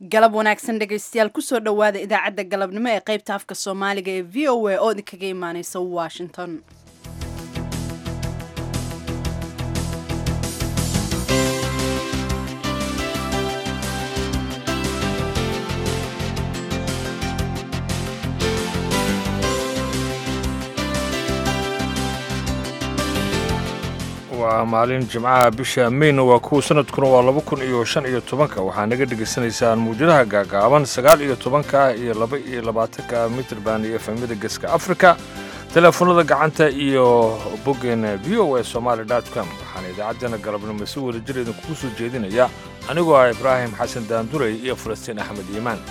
galab wanaagsan dhegaystayaal kusoo dhowaada idaacadda galabnimo ee qaybta afka soomaaliga ee v o a oo idinkaga imaaneysa washington waa maalin jimcaha bisha meyna waa kuwa sanadkuna waa laba kun iyo shan iyo tobanka waxaa naga dhegaysanaysaan muujadaha gaagaaban sagaal iyo tobanka iyo laba iyo labaatanka mitrband iyo efemyada geeska africa teleefonada gacanta iyo boggeena v o a somaali com waxaana idaacaddeenna galabnimo si wada jir idinkugu soo jeedinaya anigoo ah ibraahim xasan daandurey iyo falastiin axmed iimaan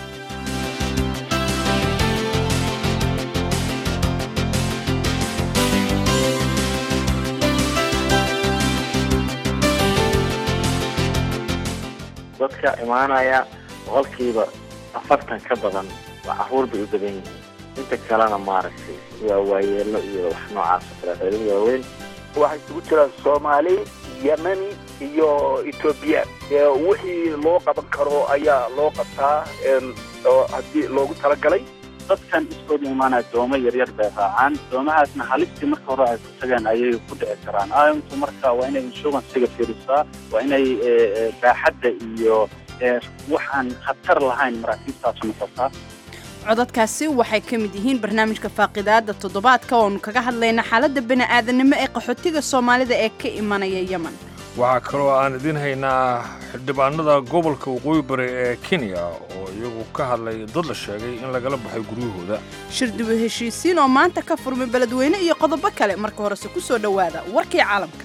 dadka imaanaya boqolkiiba afartan ka badan waa caruur bay u badan yihiin inta kalena maaragtay waa waayeelo iyo wax noocaas oo kale reerada waaweyn waxay isugu jiraan soomaali yemeni iyo etoobiya wixii loo qaban karo ayaa loo qabtaa oo haddii loogu talagalay dadkan iskooda imaanaya doomo yaryar bay raacaan doomahaasna halistii marka hore ay ku tageen ayay ku dhici karaan aayuntu marka waa inay inshuransiga fiirisaa waa inay baaxadda iyo waxaan khatar lahayn maraakiibtaas noqotaa codadkaasi waxay ka mid yihiin barnaamijka faaqidaada toddobaadka oonu kaga hadlayna xaaladda bani'aadanimo ee qaxootiga soomaalida ee ka imanaya yemen waxaa kaloo aan idiin haynaa xildhibaanada gobolka waqooyi bari ee kenya oo iyagu ka hadlay dad la sheegay in lagala baxay guryahooda shirdibo heshiisiin oo maanta ka furmay beledweyne iyo qodobo kale marka horese ku soo dhowaada warkii caalamka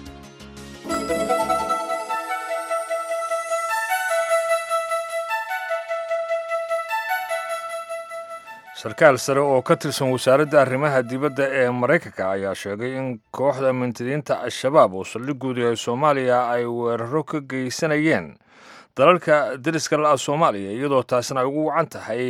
sarkaal sare oo ka tirsan wasaaradda arrimaha dibadda ee maraykanka ayaa sheegay in kooxda mintidiinta al-shabaab oo saldhigoodu yahay soomaaliya ay weeraro ka geysanayeen dalalka deriska la-a soomaaliya iyadoo taasna ay ugu wacan tahay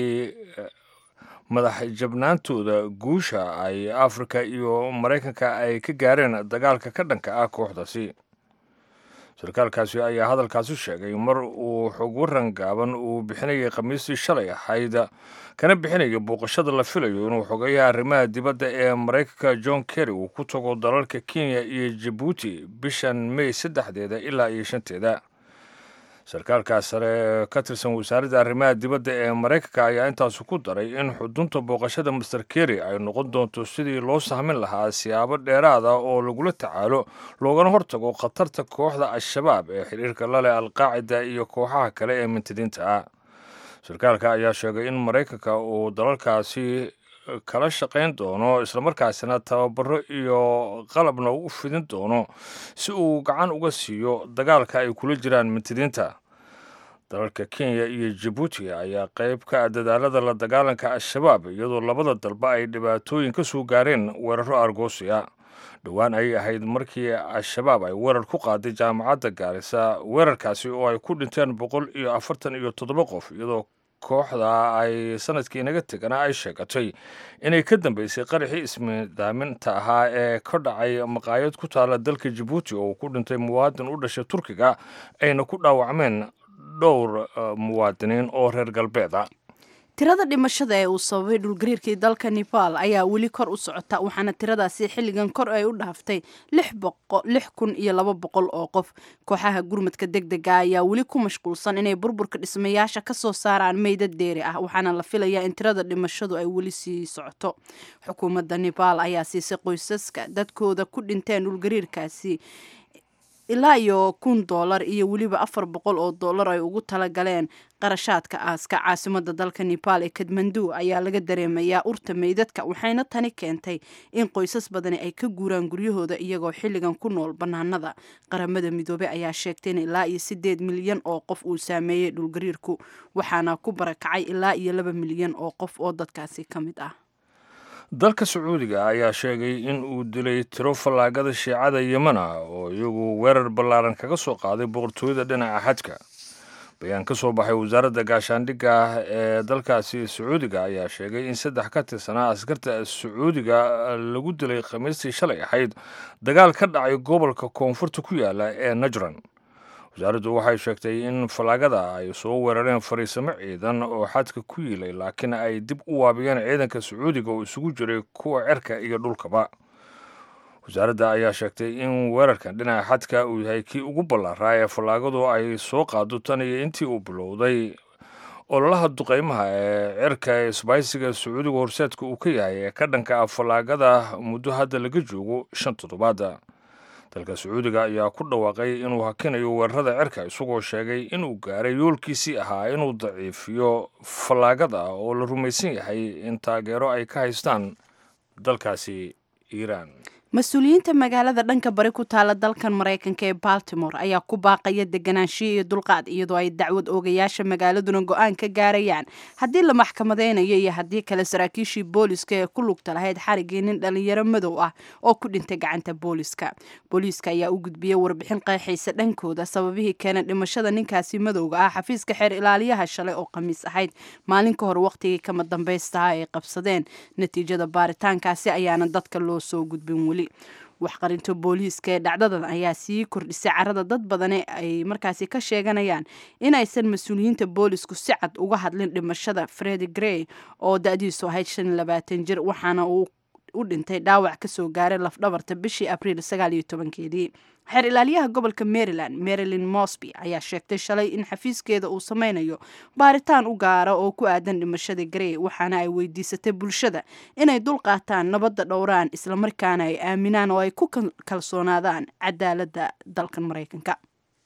madax jabnaantooda guusha ay afrika iyo maraykanka ay ka gaareen dagaalka ka dhanka ah kooxdaasi sarkaalkaasi ayaa hadalkaasi sheegay mar uu xog waran gaaban uu bixinayay khamiistii shalay ahayd kana bixinaya booqashada la filayo inuu xogeeyaha arrimaha dibadda ee maraykanka john kerry uu ku tago dalalka kenya iyo jabuuti bishan mey saddexdeeda ilaa iyo shanteeda sarkaalkaas sare ee ka tirsan wasaaradda arrimaha dibadda ee maraykanka ayaa intaasu ku daray in xudunta booqashada master kerry ay noqon doonto sidii loo sahmin lahaa siyaabo dheeraad ah oo lagula tacaalo loogana hortago khatarta kooxda al-shabaab ee xidhiirka la leh alqaacida iyo kooxaha kale ee mintidiinta ah sarkaalka ayaa sheegay in maraykanka uu dalalkaasi kala shaqayn doono islamarkaasina tababaro iyo qalabna u fidin doono si uu gacan uga siiyo dagaalka ay kula jiraan mintidiinta dalalka kenya iyo jabuuti ayaa qayb ka ah dadaalada la dagaalanka al-shabaab iyadoo labada dalba ay dhibaatooyin ka soo gaareen weeraro argosiya dhowaan ayay ahayd markii al-shabaab ay weerar ku qaaday jaamacadda gaarisa weerarkaasi oo ay ku dhinteen boqol iyo afartan iyo toddoba qof iyadoo kooxda ay sanadkii inaga tegana ay sheegatay inay ka dambeysay qaraxii ismidaaminta ahaa ee ka dhacay maqaayad ku taala dalka jabuuti oo ku dhintay muwaadin u dhashay turkiga ayna ku dhaawacmeen dhowr muwaadiniin oo reer galbeeda tirada dhimashada ee uu sababay dhulgariirkii dalka nebaal ayaa weli kor u socota waxaana tiradaasi xilligan kor ay u dhaaftay lix kun iyo laba boqol oo qof kooxaha gurmadka deg dega ayaa weli ku mashquulsan inay burburka dhismayaasha ka soo saaraan meydad deeri ah waxaana la filayaa in tirada dhimashadu ay weli sii socoto xukuumadda nebaal ayaa siisay qoysaska dadkooda ku dhinteen dhulgariirkaasi ilaa iyo kun doolar iyo weliba afar boqol oo doolar ay ugu talagaleen qarashaadka aaska caasimada dalka nebaal ee kadmandu ayaa laga dareemayaa urta meydadka waxayna tani keentay in qoysas badani ay ka guuraan guryahooda iyagoo xilligan ku nool bannaanada qaramada midoobey ayaa sheegtay in ilaa iyo siddeed milyan oo qof uu saameeyey dhulgariirku waxaana ku barakacay ilaa iyo laba milyan oo qof oo dadkaasi ka mid ah dalka sacuudiga ayaa sheegay in uu dilay tiro fallaagada shiicada yemena oo iyagu weerar ballaaran kaga soo qaaday boqortooyada dhinaca xajka bayaan ka soo baxay wasaaradda gaashaandhigga ee dalkaasi sacuudiga ayaa sheegay in saddex ka tirsanaa askarta sacuudiga lagu dilay khamiistii shalay ahayd dagaal ka dhacay gobolka koonfurta ku yaala ee najran wasaaraddu waxay sheegtay in fallaagada ay soo weerareen fariisamo ciidan oo xadka ku yiilay laakiin ay dib u waabiyeen ciidanka sacuudiga oo isugu jiray kuwa cerka iyo dhulkaba wasaaradda ayaa sheegtay in weerarkan dhinaca xadka uu yahay kii ugu ballaaraa ee fallaagadu ay soo qaado tan iyo intii uu bilowday ololaha duqeymaha ee cirka ee isbaysiga sacuudiga horseedka uu ka yahay ee ka dhanka ah fallaagada muddo hadda laga joogo shan toddobaada dalka sacuudiga ayaa ku dhawaaqay inuu hakinayo weerarada cirka isagoo sheegay inuu gaaray yoolkiisii ahaa inuu daciifiyo fallaagada oo la rumaysan yahay in taageero ay ka haystaan dalkaasi iiraan mas-uuliyiinta magaalada dhanka bari ku taala dalkan maraykanka ee baltimore ayaa ku baaqaya deganaanshiyo iyo dulqaad iyadoo ay dacwad oogayaasha magaaladuna go-aan ka gaarayaan haddii la maxkamadeynayo iyo haddii kale saraakiishii booliska ee ku lugta lahayd xarigii nin dhalinyaro madow ah oo ku dhintay gacanta booliska booliiska ayaa u gudbiyey warbixin qeexaysa dhankooda sababihii keenay dhimashada ninkaasi madowga ah xafiiska xeer ilaaliyaha shalay oo khamiis ahayd maalin ka hor wakhtigii kama dambaystaha ay qabsadeen natiijada baaritaankaasi ayaana dadka loo soo gudbin weli waxqarinta booliiska ee dhacdadan ayaa sii kordhisay carada dad badane ay markaasi ka sheeganayaan inaysan mas-uuliyiinta boolisku si cad uga hadlin dhimashada fredi grey oo da-diisu ahayd shan iyo labaatan jir waxaana uu u dhintay dhaawac kasoo gaaray lafdhabarta bishii abriil sagaal iyo tobankeedii xeer ilaaliyaha gobolka maryland marilyn mosby ayaa sheegtay shalay in xafiiskeeda uu sameynayo baaritaan u gaara oo ku aadan dhimashada grey waxaana ay weydiisatay bulshada inay dul qaataan nabadda dhowraan islamarkaana ay aaminaan oo ay ku kalsoonaadaan cadaaladda dalkan maraykanka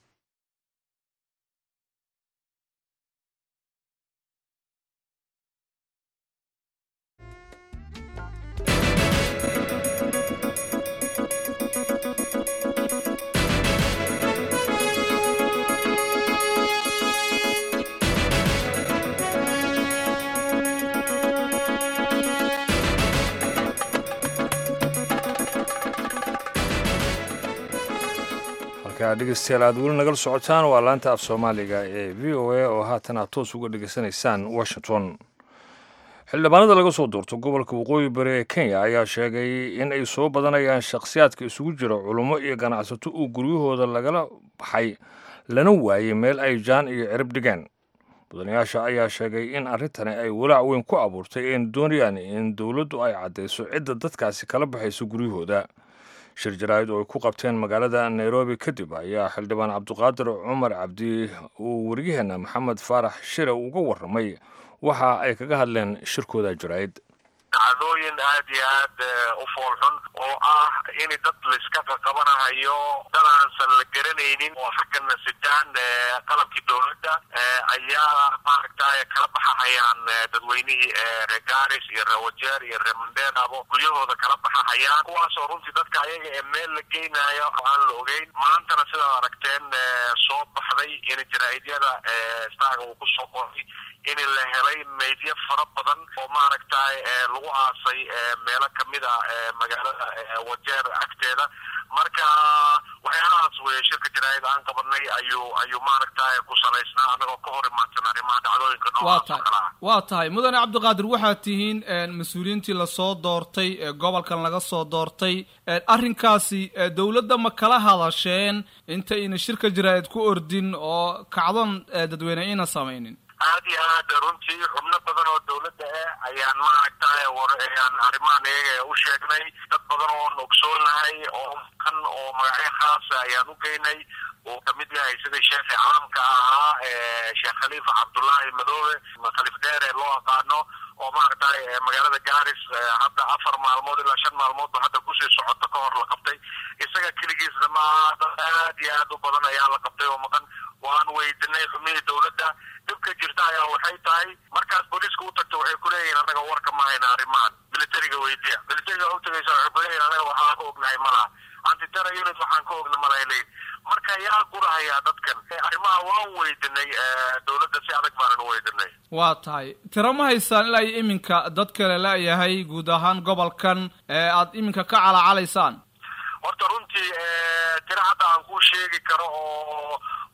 dhegeystayaal aad weli nagala socotaan waa laanta af soomaaliga ee v o a oo haatan aad toos uga dhegeysanaysaan washington xildhibaanada laga soo doorto gobolka waqooyi bari ee kenya ayaa sheegay in ay soo badanayaan shakhsiyaadka isugu jira culummo iyo ganacsato uu guryahooda lagala baxay lana waayey meel ay jaan iyo cirib dhigeen mudanayaasha ayaa sheegay in arrintani ay walaac weyn ku abuurtay een doonayaan in dowladdu ay caddayso cidda dadkaasi kala baxaysa guryahooda shir jaraa'id oo ay ku qabteen magaalada nairobi kadib ayaa xildhibaan cabdiqaadir cumar cabdi uu waryaheena maxamed faarax shire uga warramay waxa ay kaga hadleen shirkooda jaraa'id dhacdooyin aad iyo aad u foolxun oo ah in dad laiska qaqabanahayo dad aansan la garanaynin oo xaggana sitaan qalabkii dowladda ayaa maaragtay kala baxahayaan dadweynihii reer garis iyo reer wajeer iyo reer mandeenabo guryahooda kala baxahayaan kuwaasoo runtii dadka ayaga ee meel la geynayo aan la ogeyn maantana sidaad aragteen soo baxday in jaraa'idiyada staaga uu kusoo qoray in la helay meydyo fara badan oo maaragtay lagu aasay meelo kamid a magaalada wajeer agteeda marka waxyaalahaas weye shirka jaraa'id aan qabanay ayuu ayuu maaragtay ku salaysnaa anagoo ka hor imaadsan arrimaha dhacdooyinka noocaas oo kale ah waa tahay mudane cabdiqaadir waxaad tihiin mas-uuliyiintii lasoo doortay ee gobolkan laga soo doortay arrinkaasi dowladda ma kala hadasheen intayna shirka jaraa'id ku ordin oo kacdon dadweyne ayna samaynin aad iyo aad runtii xubno badan oo dowladda ah ayaan maaragtay war ayaan arrimahan iyaga u sheegnay dad badan oon ogsoonahay oo kan oo magacyo khaasa ayaan u geynay uu kamid yahay sidii sheekhi caamka ahaa sheekh khaliifa cabdullaahi madoobe khaliif dheer ee loo aqaano oo maaragtay magaalada garis hadda afar maalmood ilaa shan maalmoodba hadda kusii socoto ka hor la qabtay isaga keligiisna maaha dad aad iyo aad u badan ayaa la qabtay oo maqan waan weydinay xubnihii dowladda dhibka jirta ayaa waxay tahay markaas booliiska u tagto waxay kuleeyihin anaga warka ma hayna arrimahan militariga weydiya militariga u tagaysa waxay kuleeyihin anaga waxaan ka ognahay malaha antitera unit waxaan ka ogna malaha leeyihin marka yaa gurahayaa dadkan arrimaha waan weydinay dowladda si adag baanan u weydinay waa tahay tiro ma haysaan ilaa iyo iminka dad kale la-yahay guud ahaan gobolkan ee aad iminka ka calacalaysaan horta runtii tiro hadda aan kuu sheegi karo oo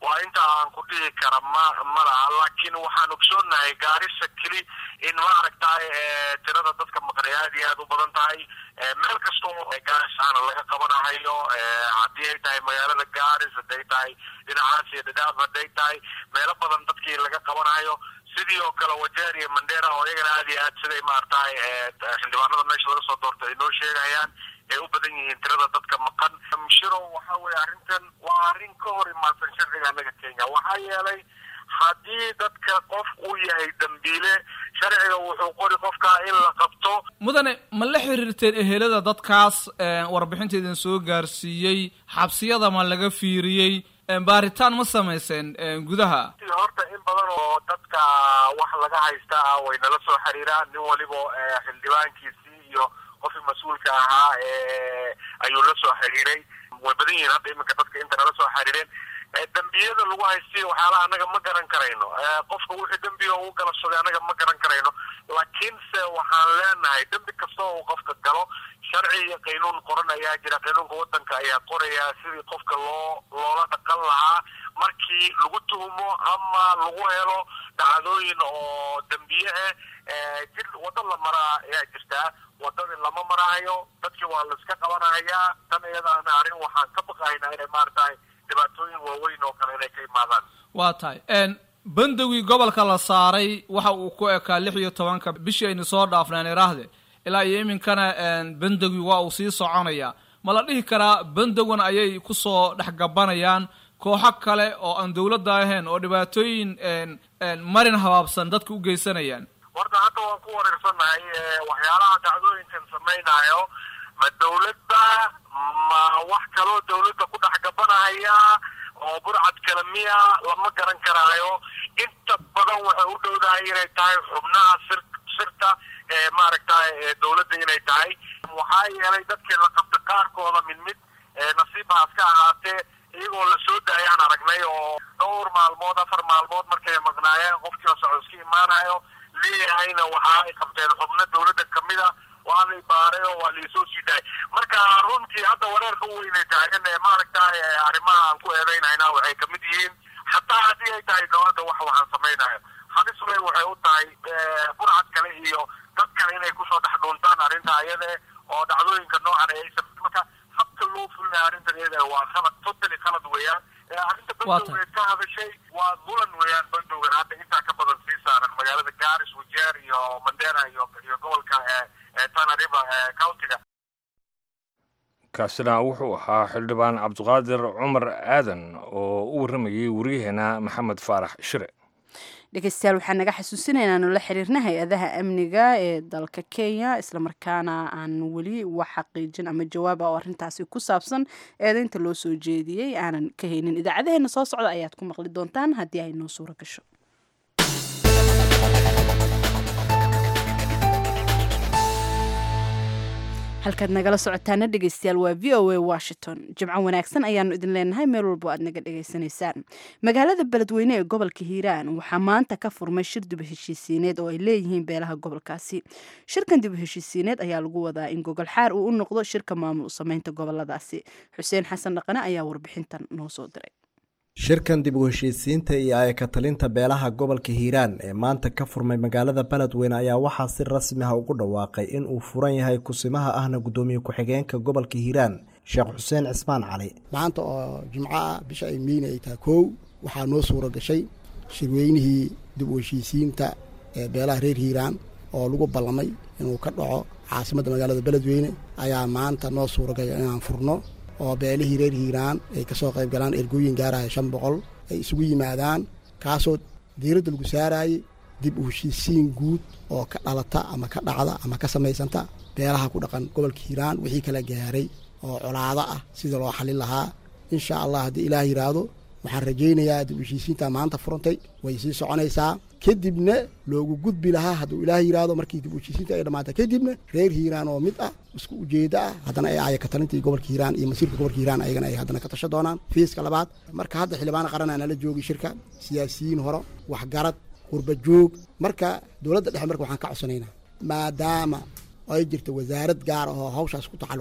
waa inta aan ku dhihi kara ma ma laha laakiin waxaan ogsoonnahay gaarisa keli in maaragtay tirada dadka maqnay aad iyo aad u badan tahay meel kasta oo gaaris aana laga qabanahayo haddii ay tahay magaalada gaaris hadday tahay dhinacaas iyo dhadhaab hadday tahay meelo badan dadkii laga qabanayo sidii oo kale wajeer iyo mandera oo iyagana aad iyo aad siday maaragtay xildhibaanada meesha laga soo doortay ay noo sheegayaan ay u badan yihiin tirada dadka maqan mshiro waxa weye arrintan waa arrin ka hor imaadsan sharciga annaga kenya waxaa yeelay haddii dadka qof uu yahay dambiile sharciga wuxuu qori qofkaa in la qabto mudane ma la xiriirteen ehelada dadkaas warbixinta idin soo gaarsiiyey xabsiyada ma laga fiiriyey baaritaan ma samayseen gudaha horta in badan oo dadka wax laga haysta ah way nala soo xiriiraan nin waliba xildhibaankiisii iyo qofkii mas-uulka ahaa ayuu la soo xiriiray way badan yihiin hadda iminka dadka inta nala soo xiriireen dembiyada lagu haystiyo waxyaalaha annaga ma garan karayno qofka wixii dembiga uu galabsaday annaga ma garan karayno laakiinse waxaan leenahay dembi kasta oo uu qofka galo sharci iyo qaynuun qoran ayaa jira qaynuunka waddanka ayaa qoraya sidii qofka loo loola dhaqan lahaa markii lagu tuhumo ama lagu helo dhacdooyin oo dembiye ah jir waddo la maraa ayaa jirtaa waddadii lama marahayo dadkii waa la iska qabanahayaa tan iyadaana arrin waxaan ka baqahaynaa inay maaragtahay dhibaatooyin waaweyn oo kale inay ka imaadaan waa tahay bandowgii gobolka la saaray waxa uu ku ekaa lix iyo tobanka bishii aynu soo dhaafneen iraahde ilaa iyo iminkana bandowgii waa uu sii soconaya ma la dhihi karaa bandowgan ayay kusoo dhexgabanayaan kooxo kale oo aan dawladda ahayn oo dhibaatooyin marin habaabsan dadka u geysanayaan horta hadda waan ku wareersannahay waxyaalaha dhacdooyinkan samaynayo ma dawladda ma wax kaloo dawladda ku dhex gabanahaya oo burcad kale miya lama garan karaayo inta badan waxay u dhowdahay inay tahay xubnaha sir sirta ee maaragtay dawladda inay tahay waxaa yeelay dadkii la qabta qaarkooda mid mid nasiibhaas ka ahaatee iyagoo la soo daayaan aragnay oo dhowr maalmood afar maalmood markay maqnaayeen qofkiiba soco iska imaanayo leeyahayna waxa ay qabteen xubno dawladda kamid a waa lay baaray oo waa laisoo sii daayay marka runtii hadda wareerka u weynay taagan ee maaragtay arrimaha aan ku eedeynayna waxay kamid yihiin xataa haddii ay tahay dawladda wax waxaan samaynayo halis wey waxay u tahay burcad kale iyo dad kale inay kusoo dhex dhuuntaan arrinta ayade oo dhacdooyinka noocan ay samay marka habka loo fulinayo arrintan iyada waa khalad totally khalad weeyaan arrinta bandowgeed ka hadashay waa dulan weeyaan bandowgan hadda intaa ka badan sii saaran magaalada garis wajeer iyo mandera iyo iyo gobolka tana river countiga kaasina wuxuu ahaa xildhibaan cabdiqaadir cumar aadan oo u warramayay waryaheena maxamed faarax shire dhegeystayaal waxaan naga xasuusinaynaa nula xiriirna hay-adaha amniga ee dalka kenya islamarkaana aan weli wax xaqiijin ama jawaaba oo arrintaasi ku saabsan eedeynta loo soo jeediyey aanan ka haynin idaacadaheena soo socda ayaad ku maqli doontaan haddii ay noo suuro gasho halkaad nagala socotaana dhegeystayaal waa v o a washington jimco wanaagsan ayaanu idin leenahay meel walbo aad naga dhegaysanaysaan magaalada beledweyne ee gobolka hiiraan waxaa maanta ka furmay shir dib heshiisiineed oo ay leeyihiin beelaha gobolkaasi shirkan dib heshiisiineed ayaa lagu wadaa in gogol xaar uu u noqdo shirka maamul sameynta goboladaasi xuseen xasan dhaqane ayaa warbixintan noo soo diray shirkan dib u heshiisiinta iyo ayaka talinta beelaha gobolka hiiraan ee maanta ka furmay magaalada beledweyne ayaa waxaa si rasmi ah ugu dhawaaqay in uu furan yahay kusimaha ahna guddoomiye ku-xigeenka gobolka hiiraan sheekh xuseen cismaan cali maanta oo jimco ah bisha ay meyne ay tahay kow waxaa noo suura gashay shirweynihii dib u heshiisiinta ee beelaha reer hiiraan oo lagu ballamay inuu ka dhaco caasimadda magaalada beledweyne ayaa maanta noo suuragashay inaan furno oo beelihii reer hiiraan ay ka soo qayb galaan ergooyin gaaraya shan boqol ay isugu yimaadaan kaasoo diiradda lagu saaraayey dib u heshiisiin guud oo ka dhalata ama ka dhacda ama ka samaysanta beelaha ku dhaqan gobolka hiiraan wixii kala gaaray oo colaado ah sida loo xalin lahaa insha allah haddii ilaah yidhaahdo waxaan rajaynayaa dib u heshiisiinta maanta furantay way sii soconaysaa kadibna loogu gudbi lahaa hadduu ilaah yidhaahdo markii dib u heshiisiinta ay dhammaata kadibna reer hiiraan oo mid ah isku ujeeddo ah haddana ay aaya ka talintii gobolka hiiraan iyo masiirka gobolka hiiraan ayagana ay haddana ka tasho doonaan fiiska labaad marka hadda xildhibaana qaranaa nala joogi shirka siyaasiyiin hore waxgarad qurba joog marka dowladda dhexe marka waxaan ka codsanaynaa maadaama ay jirta wasaarad gaar ah oo hawshaas ku tacalluqda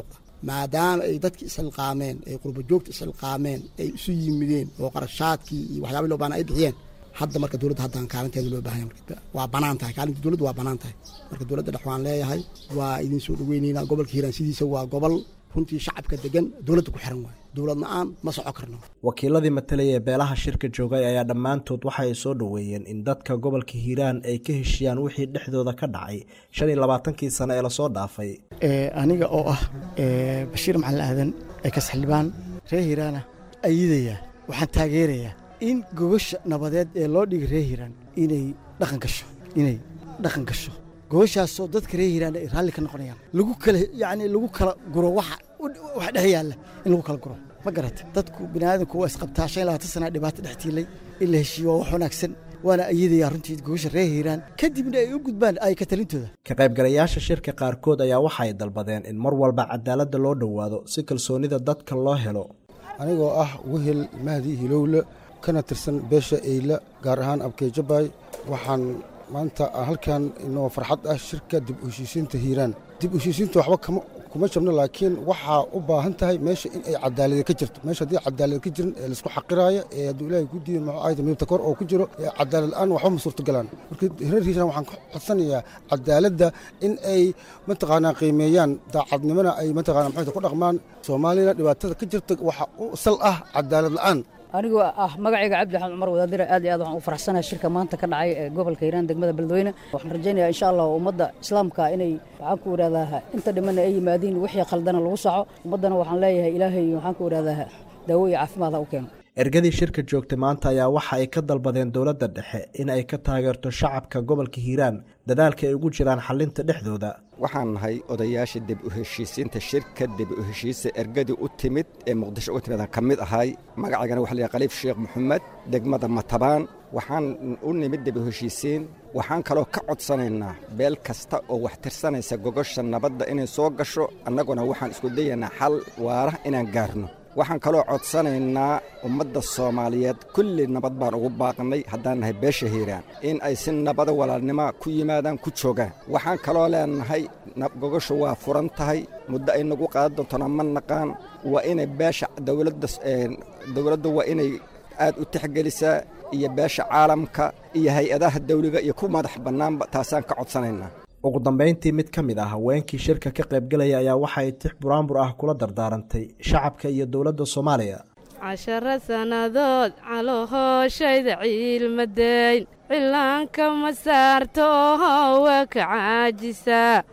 maadaama ay dadki isxilqaameen ay qurba joogta isxilqaameen ay isu yimideen oo qarashaadkii iyo waxyaabii loo baana ay bixiyeen hadda marka dowladda haddaan kaalinteeda loo baahanya waa banaan tahay kaalinta dowladda waa banaan tahay marka dowladda dhex waan leeyahay waa idin soo dhaweyneynaa gobolka hiiraan sidiisa waa gobol runtii shacabka degan dowladda ku xiran waayo dowlad la-aan ma soco karno wakiiladii matalaya ee beelaha shirka joogay ayaa dhammaantood waxa ay soo dhoweeyeen in dadka gobolka hiiraan ay ka heshiyaan wixii dhexdooda ka dhacay shan iyo labaatankii sano ee lasoo dhaafay aniga oo ah bashiir macalin aadan ee kasxildhibaan reer hiiraana ayidaya waxaan taageerayaa in gogosha nabadeed ee loo dhigay reer hiiraan inay dhaqan gasho inay dhaqan gasho gogoshaasoo dadka reer hiiraan ay raalli ka noqonayaan lagu kala yacni lagu kala guro waxa wax dhex yaalla in lagu kala guro ma garata dadku bini aadamku waa isqabtaa shan iyo labaatan sana dhibaato dhex tiilay in la heshiiyo waa wax wanaagsan waana ayadayaa runtii gogosha reer hiiraan kadibna ay u gudbaan ay ka talintooda ka qaybgalayaasha shirka qaarkood ayaa waxa ay dalbadeen in mar walba cadaaladda loo dhowaado si kalsoonida dadka loo helo anigoo ah wehel mahdi hilowle kana tirsan beesha eyla gaar ahaan abkeejabay waxaan maanta halkan inoo farxad ah shirka dib u heshiisiinta hiiraan dib u heshiisiinta waxba kama kuma jabno laakiin waxaa u baahan tahay meesha in ay cadaalada ka jirto meesha haddii cadaalad ka jirin ee laisku xaqiraayo ee hadduu ilaahay ku diiday muxuu ahayda midabta kor oo ku jiro ee cadaalad la-aan waxba ma suurtogalaan marka reer hiiraan waxaan ka codsanayaa cadaaladda in ay mataqaanaa qiimeeyaan daacadnimona ay mataqaanaa maxayta ku dhaqmaan soomaaliyana dhibaatada ka jirta waxa u sal ah cadaalad la-aan anigoo ah magacayga cabdi axmed cumar wadaadire aad iyo aad waxaan u faraxsanahay shirka maanta ka dhacay ee gobolka hiiraan degmada beledweyne waxaan rajaynayaa insha allah ummadda islaamka inay waxaan ku idhahdaa inta dhimana ay yimaadiin wixii khaldana lagu saco ummaddana waxaan leeyahay ilaahay waxaan ku idhahdaa daawo iyo caafimaad ha u keeno ergadii shirka joogtay maanta ayaa waxa ay ka dalbadeen dowladda dhexe in ay ka taageerto shacabka gobolka hiiraan dadaalka ay ugu jiraan xalinta dhexdooda waxaan nahay odayaasha dib u heshiisiinta shirka dib u heshiisa ergadii u timid ee muqdisho u timid aan ka mid ahay magacaygana waxa la khaliif sheekh maxamed degmada matabaan waxaan u nimid dib u heshiisiin waxaan kaloo ka codsanaynaa beel kasta oo wax tirsanaysa gogosha nabadda inay soo gasho annaguna waxaan isku dayaynaa xal waara inaan gaarno waxaan kaloo codsanaynaa ummadda soomaaliyeed kulli nabad baan ugu baaqnay haddaan nahay beesha hiiraan in ay si nabada walaalnima ku yimaadaan ku joogaan waxaan kaloo leenahay gogoshu waa furan tahay muddo ay nagu qaadan doontona ma naqaan waa inay beesha dowladda dowladda waa inay aad u tixgelisaa iyo beesha caalamka iyo hay-adaha dawliga iyo ku madax bannaanba taasaan ka codsanaynaa ugu dambayntii mid ka mid ah haweenkii shirka ka qaybgalaya ayaa waxa ay tix buraanbur ah kula dardaarantay shacabka iyo dowladda soomaaliya casharo sannadood caloohooshayda ciilmadayn cillaanka ma saarto waa ka caajisaa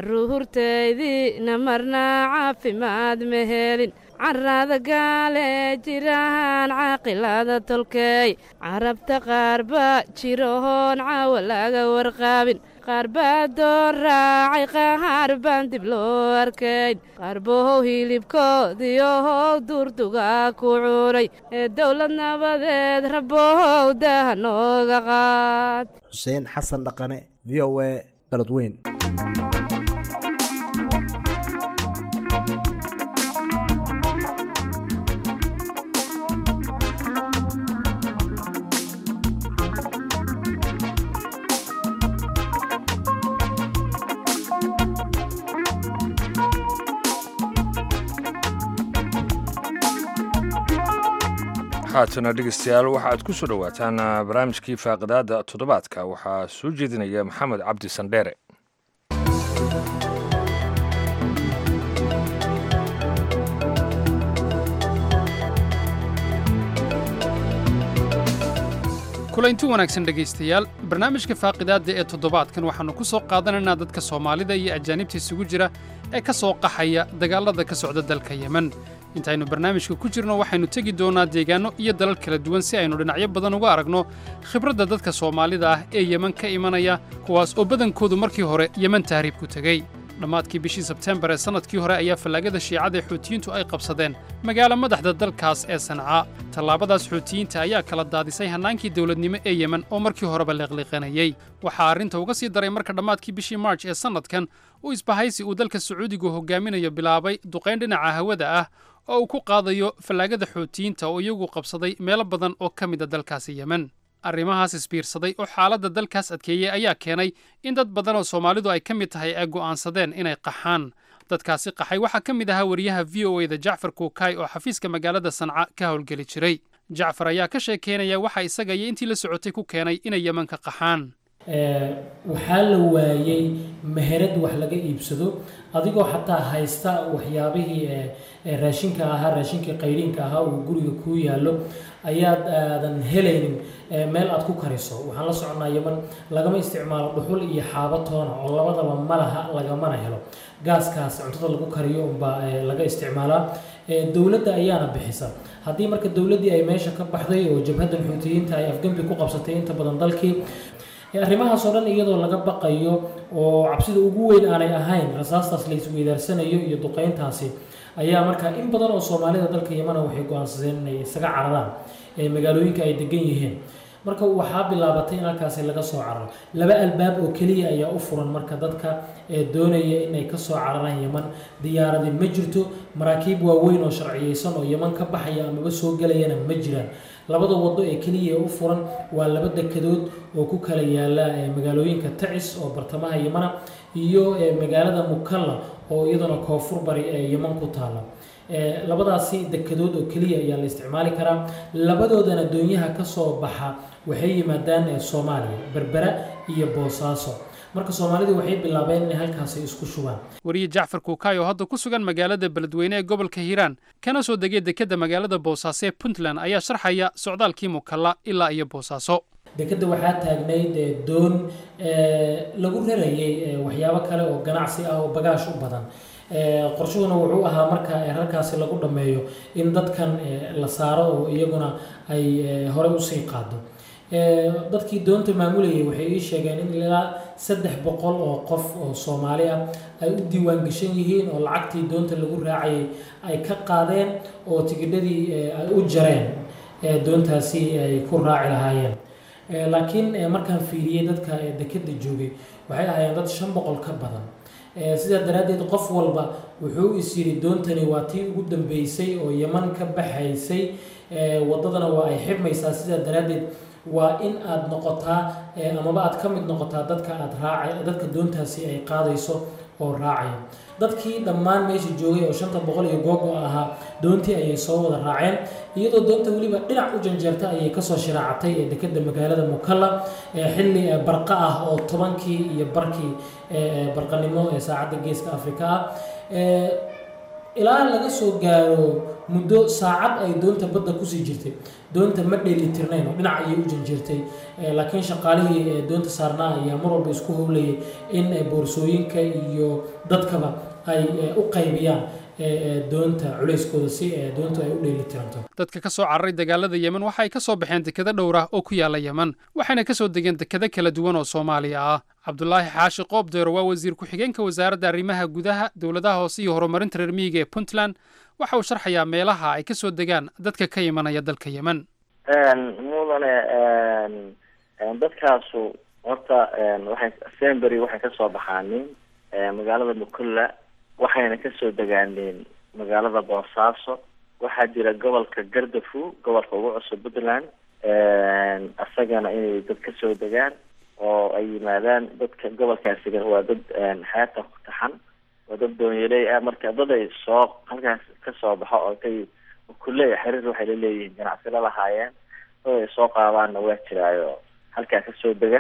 carruurtaydii marnaa caafimaad ma helin carrada gaale jirahaan caaqilada tolkeey carabta qaar baa jirahoon caawa laga warqaabin qaar baa door raacay qaar baan dib loo arkayn qaar bohow hilibkoodiyohow duurdugaa ku cunay ee dowlad nabadeed rabohow daaha nooga qaad xuseen xasan dhaqane v o a baladweyn haatana dhegeystayaal waxaad ku soo dhowaataan barnaamijkii faaqidaada toddobaadka waxaa soo jeedinaya maxamed cabdi sandheere kulanti wanaagsan dhegaystayaal barnaamijka faaqidaadda ee toddobaadkan waxaannu ku soo qaadanaynaa dadka soomaalida iyo ajaanibta isugu jira ee ka soo qaxaya dagaallada ka socda dalka yemen intaynu barnaamijka ku jirno waxaynu tegi doonnaa deegaanno iyo dalal kala duwan si aynu dhinacyo badan uga aragno khibradda dadka soomaalida ah ee yemen ka imanaya kuwaas oo badankoodu markii hore yemen tahriib ku tegey dhammaadkii bishii sebteembar ee sannadkii hore ayaa fallaagada shiicada ee xuutiyiintu ay qabsadeen magaalo madaxda dalkaas ee sancaa tallaabadaas xuutiyiinta ayaa kala daadisay hannaankii dawladnimo ee yemen oo markii horeba leeqliiqanayey waxaa arrinta uga sii daray marka dhammaadkii bishii marj ee sannadkan uu isbahaysi uu dalka sacuudigu hogaaminayo bilaabay duqayn dhinaca hawada ah oo uu ku qaadayo fallaagada xuutiyiinta oo iyagu qabsaday meelo badan oo ka mida dalkaasi yemen arrimahaas isbiirsaday oo xaaladda dalkaas adkeeyey ayaa keenay in dad badan oo soomaalidu ay ka mid tahay ay go'aansadeen inay qaxaan dadkaasi qaxay waxaa ka mid ahaa wariyaha v o e da jacfar kuukay oo xafiiska magaalada sanca ka howlgeli jiray jacfar ayaa ka sheekeynaya waxa isaga iyo intii la socotay ku keenay inay yeman ka qaxaan waxaa la waayey meherad wax laga iibsado adigoo xataa haysta waxyaabihii raashinka ahaa raashinkii qayriinka ahaa uu guriga kuu yaallo ayaad aadan helaynin meel aad ku kariso waxaan la soconaa yeman lagama isticmaalo dhuxul iyo xaabo toona oo labadaba malaha lagamana helo gaaskaas cuntada lagu kariyo unbaa laga isticmaalaa dowladda ayaana bixisa haddii marka dowladdii ay meesha ka baxday oo jabhaddan xuutiyiinta ay afgembi ku qabsatay inta badan dalkii arrimahaas oo dhan iyadoo laga baqayo oo cabsida ugu weyn aanay ahayn rasaastaas la isweydaarsanayo iyo duqeyntaasi ayaa markaa in badan oo soomaalida dalka yamana waxay go-aansadeen inay isaga cararaan magaalooyinka ay degan yihiin marka waxaa bilaabatay in halkaasi laga soo cararo laba albaab oo keliya ayaa u furan marka dadka doonaya inay kasoo cararaan yeman diyaaradi ma jirto maraakiib waaweyn oo sharciyeysan oo yeman ka baxaya amaba soo gelayana ma jiraan labada wado ee keliya u furan waa laba dekedood oo ku kala yaala magaalooyinka tacis oo bartamaha yemana iyo magaalada mukalla oo iyaduna koonfur bari ee yeman ku taala labadaasi dekedood oo keliya ayaa la isticmaali karaa labadoodana doonyaha kasoo baxa waxay yimaadaan soomaaliya berbera iyo boosaaso marka soomaalidu waxay bilaabeen inay halkaasi isku shubaan wariye jacfar kuukay oo hadda ku sugan magaalada beledweyne ee gobolka hiiraan kana soo degay dekedda magaalada boosaaso ee puntland ayaa sharxaya socdaalkii mukalla ilaa iyo boosaaso dekedda waxaa taagnayd doon lagu rarayay waxyaabo kale oo ganacsi ah oo bagaash u badan qorshuhuna wuxuu ahaa marka halkaasi lagu dhammeeyo in dadkan la saaro oo iyaguna ay horey usii qaado dadkii doonta maamulayay waxay ii sheegeen in ilaa saddex boqol oo qof oo soomaali ah ay u diiwaan gashan yihiin oo lacagtii doonta lagu raacayay ay ka qaadeen oo tigidhadii ay u jareen doontaasi ay ku raaci lahaayeen laakiin markaan fiiriyey dadka dekedda joogay waxay ahaayeen dad shan boqol ka badan sidaa daraaddeed qof walba wuxuu is yidhi doontani waa tii ugu dambeysay oo yeman ka baxaysay waddadana waa ay xibmaysaa sidaa daraaddeed waa in aad noqotaa amaba aad ka mid noqotaa dadka aad raaca dadka doontaasi ay qaadayso oo raacaya dadkii dhammaan meesha joogay oo shanta boqol iyo googo ahaa doontii ayay soo wada raaceen iyadoo doonta weliba dhinac u janjeerta ayay kasoo shiraacatay ee dekedda magaalada mukalla xilli barqa ah oo tobankii iyo barkii barqanimo ee saacadda geeska afrika ah ilaa laga soo gaaro muddo saacad ay doonta badda kusii jirtay doonta ma dheelitirnayn oo dhinac ayay u janjeertay laakiin shaqaalihii doonta saarnaa ayaa mar walba isku howlayay in boorsooyinka iyo dadkaba ay u qaybiyaan doonta culeyskooda si doontu ay u dheelitiranto dadka ka soo cararay dagaalada yemen waxa ay ka soo baxeen dekado dhowr ah oo ku yaala yemen waxayna ka soo degeen dekado kala duwan oo soomaaliya ah cabdulaahi xaashi qoobdeero waa wasiir ku-xigeenka wasaaradda arrimaha gudaha dowladaha hoose iyo horumarinta reer miyiga ee puntland waxa uu sharxayaa meelaha ay ka soo degaan dadka ka imanaya dalka yemen mudane dadkaasu horta waxay sembery waxay kasoo baxaaneen magaalada mukulla waxayna kasoo degaaneen magaalada boosaaso waxaa jira gobolka gardafu gobolka ugu cusub puntland isagana inay dad kasoo degaan oo ay yimaadaan dadka gobolkaasiga waa dad xeebta ku taxan waa dad doonyaley ah marka dad ay soo halkaas kasoo baxo oo kay kulle xiriir waxay laleeyihiin ganacsi la lahaayeen dad ay soo qaadaanna waa jiraayo halkaa kasoo dega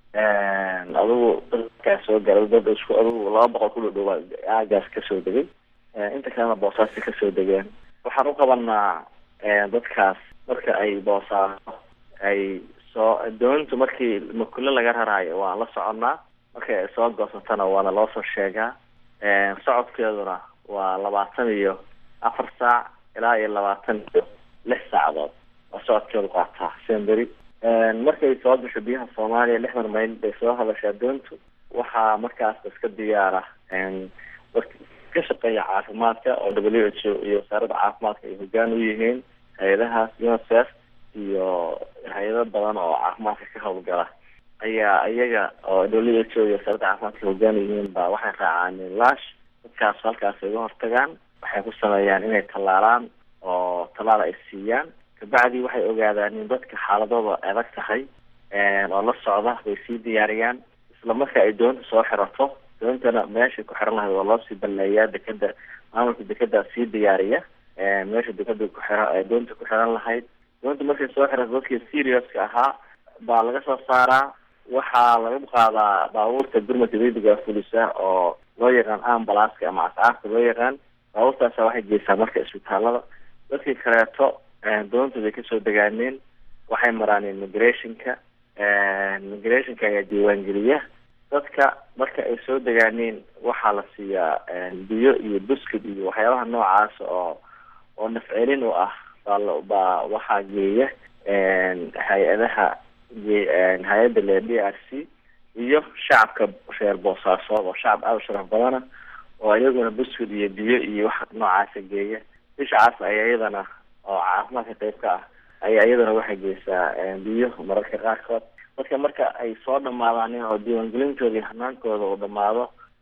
adigu dadkaa soo gala dad isku adigu laba boqol ku dhadhowa aagaas kasoo degay inta kalena boosaasi kasoo degeen waxaan u qabanaa dadkaas marka ay boosaaso ay soo doontu markii makulle laga raraayo waan la soconnaa markay ay soo goosatana waana loo soo sheegaa socodkeeduna waa labaatan iyo afar saac ilaa iyo labaatan iyo lix saacadood waa socodkeedu qaataa semberi markay soo gasho biyaha soomaaliya lixdan mayl bay soo hadashaa doontu waxaa markaas iska diyaara ka shaqeeya caafimaadka oo w h o iyo wasaaradda caafimaadka ay hogaan u yihiin hay-adahaas unicef iyo hay-ado badan oo caafimaadka ka howlgala ayaa iyaga oo w h o iyo wasaaradda caafimaadka hogaan u yihiin ba waxay raacaan laash dadkaas halkaas ay uga hortagaan waxay ku sameeyaan inay tallaalaan oo tallaal ay siiyaan kabacdi waxay ogaadaan in dadka xaaladooda adag tahay oo la socda bay sii diyaariyaan isla marka ay doonta soo xirato doontana meeshay ku xiran lahayd waa loo sii balleeyaa dekeda maamulka dekedaa sii diyaariya meesha dekeda ku xira doonta ku xiran lahayd doonta markay soo xirata dadkii seriouska ahaa baa laga soo saaraa waxaa laga qaadaa baabuurta gurmadka degdega fulisa oo loo yaqaan ambalaska ama ascaarta loo yaqaan baabuurtaasa waxay geysaa marka isbitaalada dadkii kaleeto doonta bay kasoo degaaneen waxay maraan immigrationka immigrationka ayaa diiwaangeliya dadka marka ay soo degaaneen waxaa la siiyaa biyo iyo buskid iyo waxyaabaha noocaas oo oo nafcelin u ah baa baa waxaa geeya hay-adaha hay-adda le d r c iyo shacabka reer boosaasood oo shacab aada u sharaf badana oo iyaguna buskid iyo biyo iyo wax noocaasa geeya bishacaas ayaa iyadana oo caafimaadka qayb ka ah ayaa iyadana waxay geysaa biyo mararka qaarkood dadka marka ay soo dhamaadaan oo diiwaangelintooda iyo hanaankooda uu dhamaado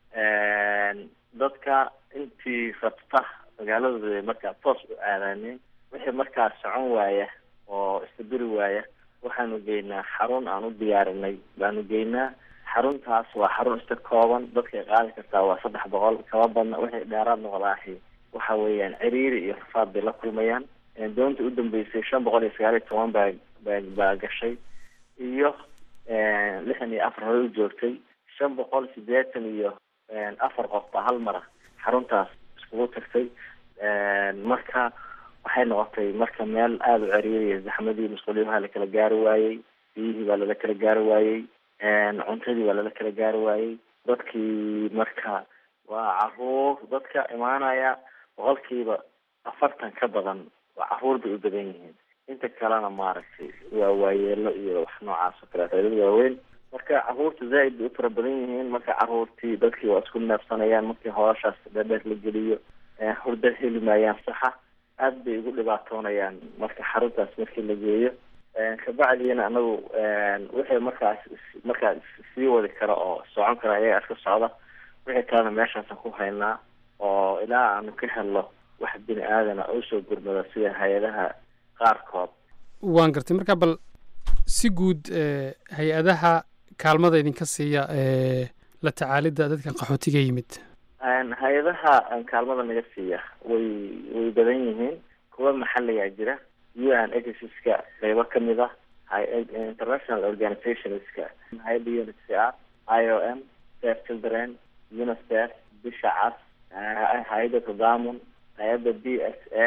dadka intii rabta magaaladooda markaa toos u aadaaneen wixii markaa socon waaya oo istabiri waaya waxaanu geynaa xarun aan u diyaarinay baanu geynaa xaruntaas waa xarun iska kooban dadkay qaadi kartaa waa saddex boqol kaba badna wixii dheeraad noqdaahi waxa weeyaan ciriiri iyo rafaad bay la kulmayaan doonta u dambeysay shan boqol iyo sagaal iyo toban baa baa baa gashay iyo lixdan iyo afar hore u joogtay shan boqol sideetan iyo afar qof baa hal mara xaruntaas iskugu tagtay marka waxay noqotay marka meel aada u ceriiriya zaxmadii musquliyaha la kala gaari waayey biyihii baa lala kala gaari waayey cuntadii baa lala kala gaari waayey dadkii marka waa caruur dadka imaanaya boqolkiiba afartan ka badan waa caruur bay u badan yihiin inta kalena maaragtay waa waayeelo iyo wax noocaas oo kaleeto dad waaweyn marka caruurta zaaid bay u fara badan yihiin marka caruurtii dadkii waa isku neefsanayaan markii hooshaas dheerdheer la geliyo hurda heli maayaan saxa aad bay ugu dhibaatoonayaan marka xaruntaas markii la geeyo kabacdiina anagu wixii markaas markaa sii wadi kara oo socon kara ayaga iska socda wixii kalena meeshaasaan ku haynaa oo ilaa aanu ka helno wax bini aadana usoo gurmada sida hay-adaha qaarkood waan gartay marka bal si guud hay-adaha kaalmada idinka siiya la tacaalidda dadkan qaxootiga yimid hay-adaha kaalmada naga siiya way way badan yihiin kuwa maxaligaa jira u n agencies-ka qeybo kamid ah international organizationska hay-adda unhcr i o m safe children unicef bisha cas hay-adda tadamun hay-adda b s a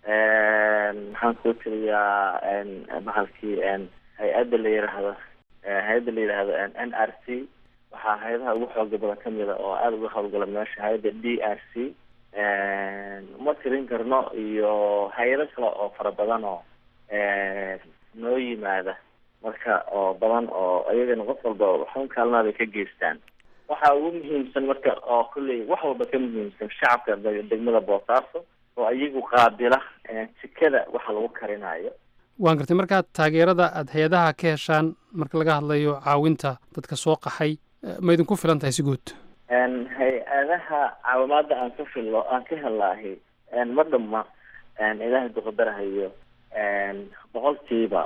maxaan kuu tiriyaa bahalkii hay-adda la yiraahdo hay-adda la yidhaahdo n r c waxaa hay-adaha ugu xooga badan kamid a oo aada uga howlgala meesha hay-adda d r c uma tirin karno iyo hay-ado kale oo fara badan oo noo yimaada marka oo badan oo iyagana qof walba waxun kaalmaada ka geystaan waxaa ugu muhiimsan marka oo kulley wax walba ka muhiimsan shacabka degmada boosaaso oo iyagu qaabila jikada waxa lagu karinayo waan gartay markaa taageerada aada hay-adaha ka heshaan marka laga hadlayo caawinta dadka soo qaxay ma idinku filan tahay si guud hay-adaha caawimaada aan ka filo aan ka helaahi ma dhama ilaahay duqadarahayo boqolkiiba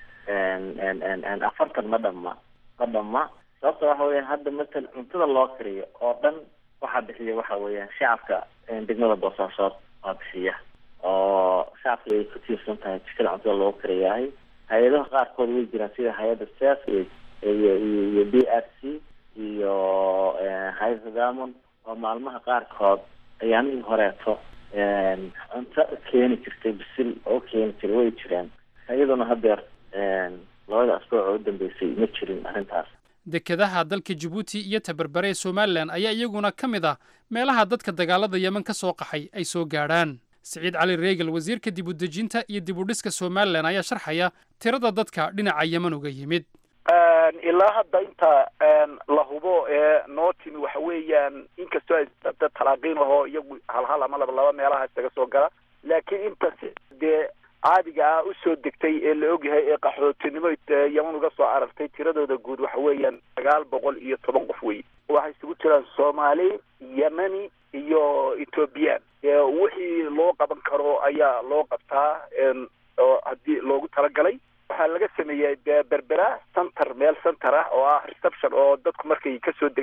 afartan ma dhama ma dhama sababta waxa weeyaan hadda matal cuntada loo kariyo oo dhan waxaa bixiya waxa weeyaan shacabka degmada boosaasood waa bixiya oo shacabka ay ku tiirsan tahay jikada cuntada loogu kariyahay hay-adaha qaarkood way jiraan sida hay-adda sef iyo iyo iyo b r c iyo hay-adda damon oo maalmaha qaarkood ayaamihii horeeto cunto keeni jirtay bisil oo keeni jiray way jiraan iyaduna hadeer labada asbuuc oo u dambeysay ma jirin arrintaas dekedaha dalka jabuuti iyo tabarbare ee somalilan ayaa iyaguna ka mid ah meelaha dadka dagaalada yemen ka soo qaxay ay soo gaadhaan siciid cali reegal wasiirka dib u dejinta iyo dib u dhiska somalilan ayaa sharxaya tirada dadka dhinaca yemen uga yimid ilaa hadda inta la hubo ee noo timi waxa weeyaan inkastoo ay dad talaaqiin ahoo iyagu hal hal ama laba laba meelaha isaga soo gala laakiin inta dee caadiga ah usoo degtay ee la ogyahay ee qaxootinimo yeman uga soo aragtay tiradooda guud waxa weeyaan sagaal boqol iyo toban qof wey waxay isugu jiraan soomaali yemeni iyo ethoobiyan wixii loo qaban karo ayaa loo qabtaa oo haddii loogu talagalay waxaa laga sameeyey berbera center meel center ah oo ah reception oo dadku markay kasoo degaan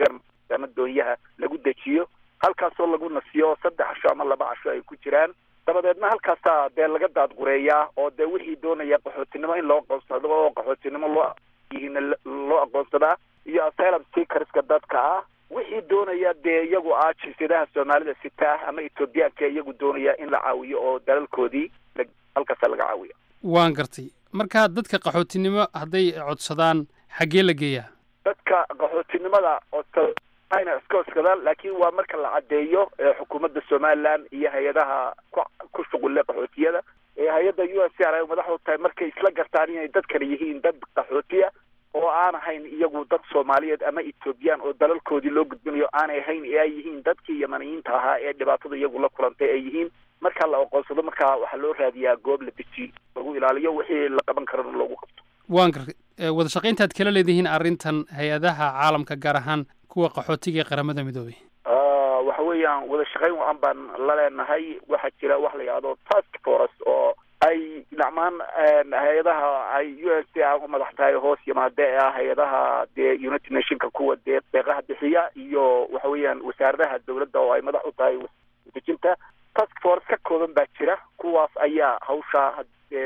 maaragtay ama doonyaha lagu dejiyo halkaasoo lagu nasiyo saddex casho ama laba casho ay ku jiraan dabadeedna halkaasaa dee laga daadgureeyaa oo dee wixii doonaya qaxootinimo in loo aqoonsado oo qaxootinimo loo yihiin loo aqoonsadaa iyo asylum seekerska dadka ah wixii doonaya dee iyagu ah jinsiyadaha soomaalida sita ama ethoobiyaanka iyagu doonaya in la caawiyo oo dalalkoodii halkaasa laga caawiyo waan gartay marka dadka qaxootinimo hadday codsadaan xaggee la geeyaa dadka qaxootinimada codsada ayna iska codsadaan laakiin waa marka la caddeeyo xukuumadda somaliland iyo hay-adaha ku ku shuqulle qaxootiyada ee hay-adda u s r ay madaxdu tahay markay isla gartaan inay dadkani yihiin dad qaxootiya oo aan ahayn iyagu dad soomaaliyeed ama ethoobiyan oo dalalkoodii loo gudbinayo aanay ahayn ee ay yihiin dadkii yamaniyiinta ahaa ee dhibaatada iyagu la kulantay ay yihiin marka la aqoonsado markaa waxaa loo raadiyaa goob la dejiyo lagu ilaaliyo wixii la qaban karana loogu qabto waan gartay wada shaqayntaad kala leedihiin arrintan hay-adaha caalamka gaar ahaan kuwa qaxootiga ee qaramada midoobay waxa weeyaan wada shaqayn wacan baan la leenahay waxaa jira wax la yidhahdo task force oo ay dhacmaan hay-adaha ay u s a u madax tahay hoos yimaade ee ah hay-adaha dee united nationka kuwa dee deeqaha bixiya iyo waxa weeyaan wasaaradaha dowladda oo ay madax u tahay dejinta task force ka kooban baa jira kuwaas ayaa hawsha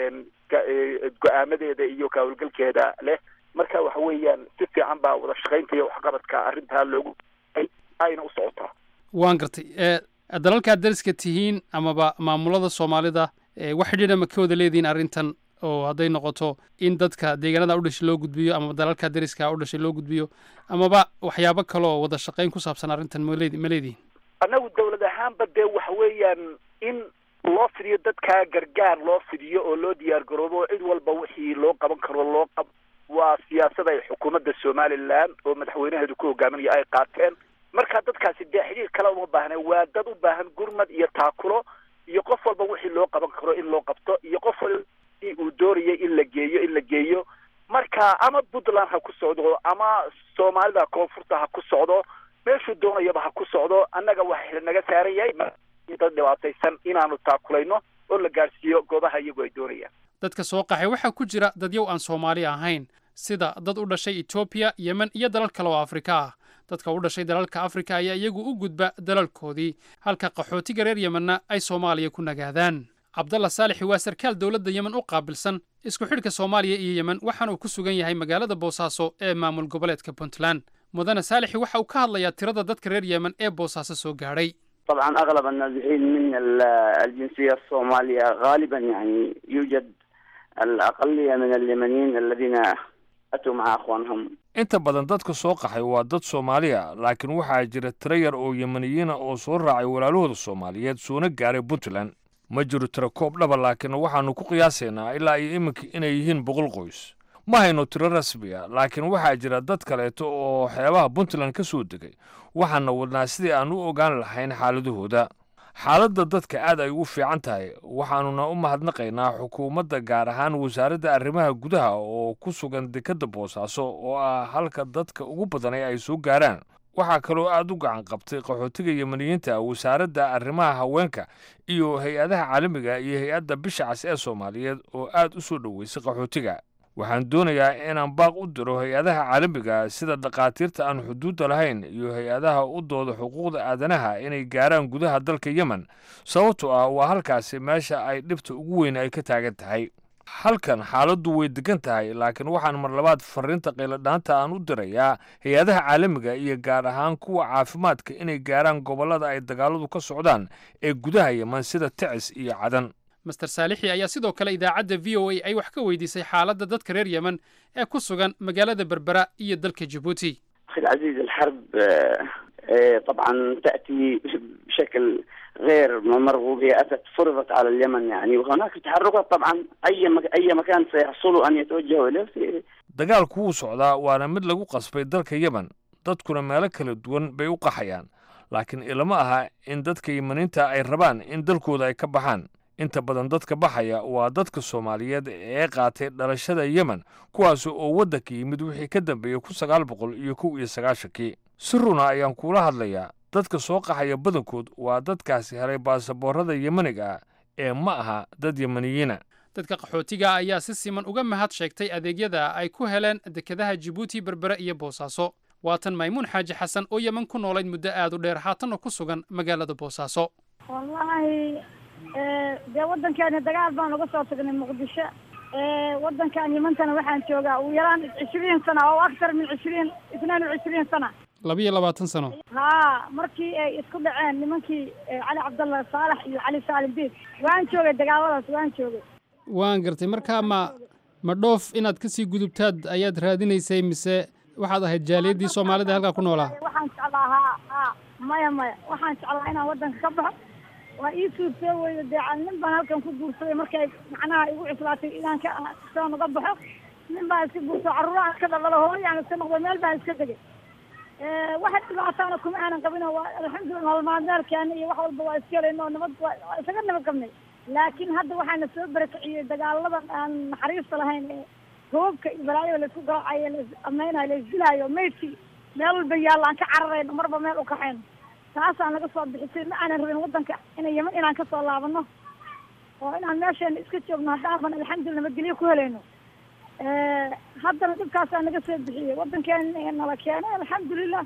go-aamadeeda iyo kahawlgalkeeda leh marka waxa weeyaan si fiican baa wada shaqaynta iyo waxqabadka arrintaa loogu ayna u socotaa waan gartay dalalkaad dariska tihiin amaba maamulada soomaalida wax xidhiidha ma ka wada leedihiin arrintan oo hadday noqoto in dadka deegaanada u dhashay loo gudbiyo amaba dalalka dariska u dhashay loo gudbiyo amaba waxyaabo kale oo wada shaqayn ku saabsan arrintan male ma leedihin annagu dawlad ahaanba dee waxa weeyaan in loo fidiyo dadkaa gargaar loo fidiyo oo loo diyaar garoobo cid walba wixii loo qaban karo loo qab waa siyaasad ay xukuumadda somaliland oo madaxweynaheedu ku hogaaminaya ay qaateen marka dadkaasi dee xidhiir kale uma baahna waa dad u baahan gurmad iyo taakulo iyo qof walba wixii loo qaban karo in loo qabto iyo qof walba uu doonayay in la geeyo in la geeyo marka ama puntland ha ku socdo ama soomaalida koonfurta ha ku socdo meeshuu doonayaba ha ku socdo annaga waxa naga saaran yahay dad dhibaataysan inaanu taakulayno oo la gaadhsiiyo goobaha iyagu ay doonayaan dadka soo qaxay waxaa ku jira dadyow aan soomaali ahayn sida dad u dhashay etoobiya yemen iyo dalal kale oo afrika ah dadka u dhashay dalalka afrika ayaa iyagu u gudba dalalkoodii halka qaxootiga reer yemenna ay soomaaliya ku nagaadaan cabdalla saalixi waa sarkaal dowladda yemen u qaabilsan isku xidhka soomaaliya iyo yemen waxaana uu ku sugan yahay magaalada boosaaso ee maamul goboleedka puntland mudane saalixi waxa uu ka hadlayaa tirada dadka reer yemen ee boosaaso soo gaadhay طبعا اغلب النازحين من الجنسيه الصوماليه غالبا يعني يوجد الاقليه من اليمنيين الذين اتوا مع اخوانهم inta badan dadka soo qaxay waa dad soomaaliya laakiin waxaa jira tiro yar oo yemaniyiina oo soo raacay walaalahooda soomaaliyeed soona gaaray puntland ma jiro tiro koob dhaba laakiin waxaannu ku qiyaasaynaa ilaa iyo iminka inay yihiin boqol qoys ma hayno tiro rasmiya laakiin waxaa jira dad kaleeto oo xeebaha puntland ka soo degay waxaana wadnaa sidii aan u ogaan lahayn xaaladahooda xaaladda dadka aad ay ugu fiican tahay waxaanuna u mahadnaqaynaa xukuumadda gaar ahaan wasaaradda arrimaha gudaha oo ku sugan dekedda boosaaso oo ah halka dadka ugu badanay ay soo gaaraan waxaa kaloo aad u gacan qabtay qaxootiga yemaniyiinta wasaaradda arrimaha haweenka iyo hay-adaha caalamiga iyo hay-adda bisha cas ee soomaaliyeed oo aad u soo dhoweysay qaxootiga waxaan doonayaa inaan baaq u diro hay-adaha caalamiga sida dhakhaatiirta aan xuduudda lahayn iyo hay-adaha u dooda xuquuqda aadanaha inay gaaraan gudaha dalka yemen sababtoo ah waa halkaasi meesha ay dhibta ugu weyn ay ka taagan tahay halkan xaaladdu way degan tahay laakiin waxaan mar labaad fariinta qayladhaanta aan u dirayaa hay-adaha caalamiga iyo gaar ahaan kuwa caafimaadka inay gaaraan gobollada ay dagaaladu ka socdaan ee gudaha yemen sida ticis iyo cadan master saalixi ayaa sidoo kale idaacadda v o a ay wax ka weydiisay xaaladda dadka reer yemen ee ku sugan magaalada berbera iyo dalka jabuuti اخي العزيز الحرب طبعا تاتي بشكل غير مرغوب هي اتت فرضت على اليمن يعني وهناك تحركات طبعا اي مك... اي مكان سيحصلوا ان يتوجهوا اليه dagaalku wuu socdaa waana mid lagu qasbay dalka yemen dadkuna meelo kala duwan bay u qaxayaan laakiin ilama aha in dadka yemeniinta ay rabaan in dalkooda ay ka baxaan inta badan dadka baxaya waa dadka soomaaliyeed ee qaatay dhalashada yemen kuwaas oo waddanka yimid wixii ka dambeeyey kun sagaal boqol iyo kow iyo sagaashankii si runa ayaan kuula hadlayaa dadka soo qaxaya badankood waa dadkaasi helay baasaboorada yemeniga ah ee ma aha dad yemeniyiina dadka qaxootiga ayaa si siman uga mahad sheegtay adeegyada ay ku heleen dekedaha jibuuti berbere iyo boosaaso waatan maymuun xaaji xasan oo yeman ku noolayd muddo aad u dheer haatanna ku sugan magaalada boosaaso wallaahi dee waddankeeni dagaal baan uga soo tagnay muqdisho waddankan yimantana waxaan joogaa ugu yaraan cishriin sana oo aktar min cishriin isnaan wa cishriin sana labiyo labaatan sano haa markii ay isku dhaceen nimankii cali cabdallah saalax iyo cali saalim diid waan joogay dagaaladaas waan joogay waan gartay markaa ma ma dhoof inaad kasii gudubtaad ayaad raadinaysay mise waxaad ahayd jaaliyaddii soomaalida halkaa ku noolaa waxaan jeclaa haa haa maya maya waxaan jeclaa inaan waddanka ka baxo waa ii suurtoo weyda dee nin baan halkan ku guursaday markay macnaha igu cuslaatay inaan ka soo naga baxo nin baan iska guurso carruuraha iska dhaldhalo hooyaan iska noqdo meel baan iska degay waxa dhibaataana kuma aanan qabino waa alxamdulillah nolol maalmeelkeena iyo wax walba waa iska helayno oo nabad waa isaga nabad qabnay laakiin hadda waxaana soo barakiciyey dagaaladan aan naxariista lahayn ee goobka iyo balaayada laisku garaacayo lais ameynayo laisdilaayo maydkii meel walba yaalla aan ka cararayno marba meel u kaxayno taasaan laga soo bixisay ma aanan rabin waddanka ina yeman inaan kasoo laabano oo inaan meesheena iska joogno haddaaban alxamdulillah nabadgelyo ku helayno haddana dhibkaasaa naga soo bixiyey waddankeena nala keenay alxamdulilah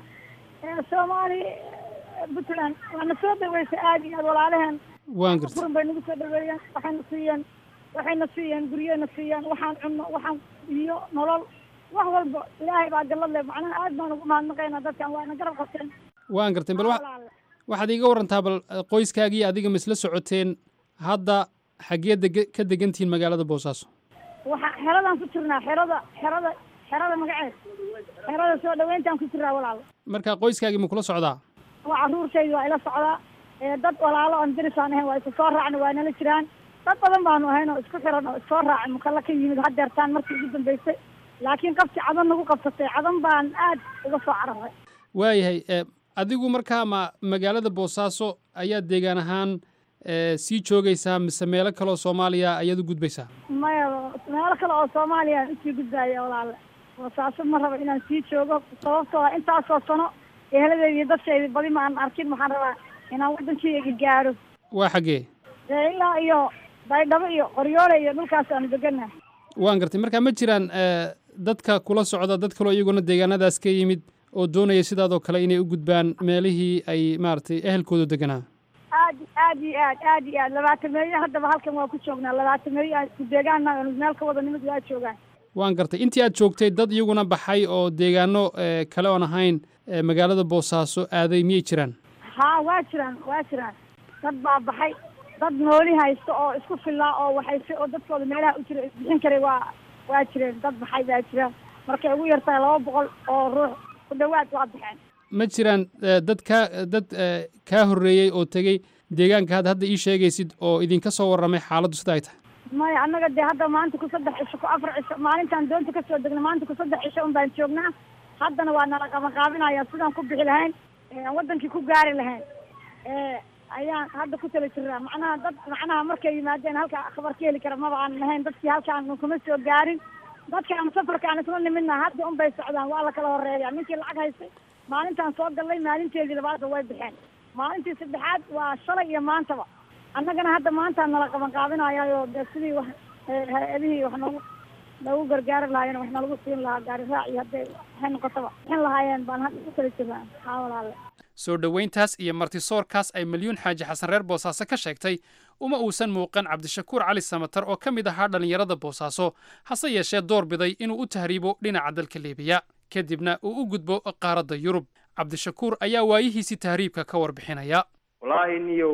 soomaali puntland waana soo dhaweysay aada iyo aad walaalaheen waan gartay furan bay nagu soo dhaweeyeen waxayna siiyeen waxayna siiyeen guryena siiyeen waxaan cunno waxaan iyo nolol wax walba ilaahay baa gallad leh macnaha aad baan ugu mahadnaqaynaa dadkan waana garab qabteen waan gartay bal wa- waxaad iiga warantaa bal qoyskaagii adiga ma isla socoteen hadda xaggee dege ka degantihiin magaalada boosaaso waxa xeradaan ku jirnaa xerada xerada xerada magaceed xerada soo dhaweyntaan ku jirnaa walaal marka qoyskaagii ma kula socdaa waa carruurtaydi waa ila socdaa ee dad walaalo aan dirisaan ahayn waa isu soo raacna waa nala jiraan dad badan baanu ahayn oo isku xiran oo isoo raacay mukalla ka yimid hadeertaan markii ugu dambeysay laakiin qabti cadan nagu qabsatay cadan baan aad uga soo cararay waayahay e, adigu markaa ma magaalada boosaaso ayaad deegaan ahaan e, sii joogaysaa mise meelo kaleoo soomaaliya ayaad u gudbaysaa maya meelo kale oo soomaaliya aan usii gudbaaya walaale boosaaso ma raba inaan sii joogo sababtoo ah intaasoo sano eheladeyda iyo dadkayda badi ma aan arkin waxaan rabaa inaan waddankeyga gaaro waa xaggee dee ilaa iyo baydhabo iyo qoryoole iyo dhulkaas aanu degannahay waan gartay marka ma jiraan e, dadka kula socda dad kaloo iyaguna deegaanadaas ka yimid oo doonaya sidaadoo kale inay u gudbaan meelihii ay maaragtay ehelkoodu deganaa aad aad iyo aad aad iyo aad labaatameeyo haddaba halkan waa ku joognaa labaatameeyo aan isku deegaana aanu meel ka wada nimid waa joogaan waan gartay intii aad joogtay dad iyaguna baxay oo deegaano e, kale oon ahayn e, magaalada boosaaso aaday miyay jiraan haa waa jiraan waa jiraan dad baa baxay dad nooli haysta oo isku fillaa oo waxayse oo dadkooda meelaha u jira isbixin karay waa waa jireen dad baxay baa jira markay ugu yartahay laba boqol oo ruux ku dhawaad waa baxeen ma jiraan e, dad kaa dad e, kaa horreeyey oo tegey deegaanka had hadda ii sheegaysid oo idinka soo warramay xaaladdu sida ay tahay maya annaga dee hadda maanta ku saddex cisho ku afar cisho maalintaan doonta kasoo degnay maanta ku saddex cisho un baan joognaa haddana waa nala qabanqaabinaya sidaan ku bixi lahayn ee aan wadankii ku gaari lahayn ee ayaan hadda ku tala jirnaa macnaha dad macnaha markay yimaadeen halka khabar ka heli kara maba aan lahayn dadkii halkaan kuma soo gaarin dadkaan safarka aan isla nimidna hadda un bay socdaan waa la kala horeeya ninkii lacag haystay maalintaan soo gallay maalinteedii labaadba way baxeen maalintii saddexaad waa shalay iyo maantaba annagana hadda maanta nala qaban qaabinayayo dee sidii wax ee hay-adihii wax noogu noogu gargaari lahaayeen wax nalagu siin lahaa gaari raac iyo hadday waxay noqotaba bixin lahaayeen baan hadda ku tala jirnaa haa walaale soo dhoweyntaas iyo martisoorkaas ay milyuun xaaji xasan reer boosaaso ka sheegtay uma uusan muuqan cabdishakuur cali samatar oo ka mid ahaa dhallinyarada boosaaso hase yeeshee door biday inuu u tahriibo dhinaca dalka liibiya kadibna uu u gudbo qaaradda yurub cabdishakuur ayaa waayihiisii tahriibka ka warbixinaya wallaahi niyow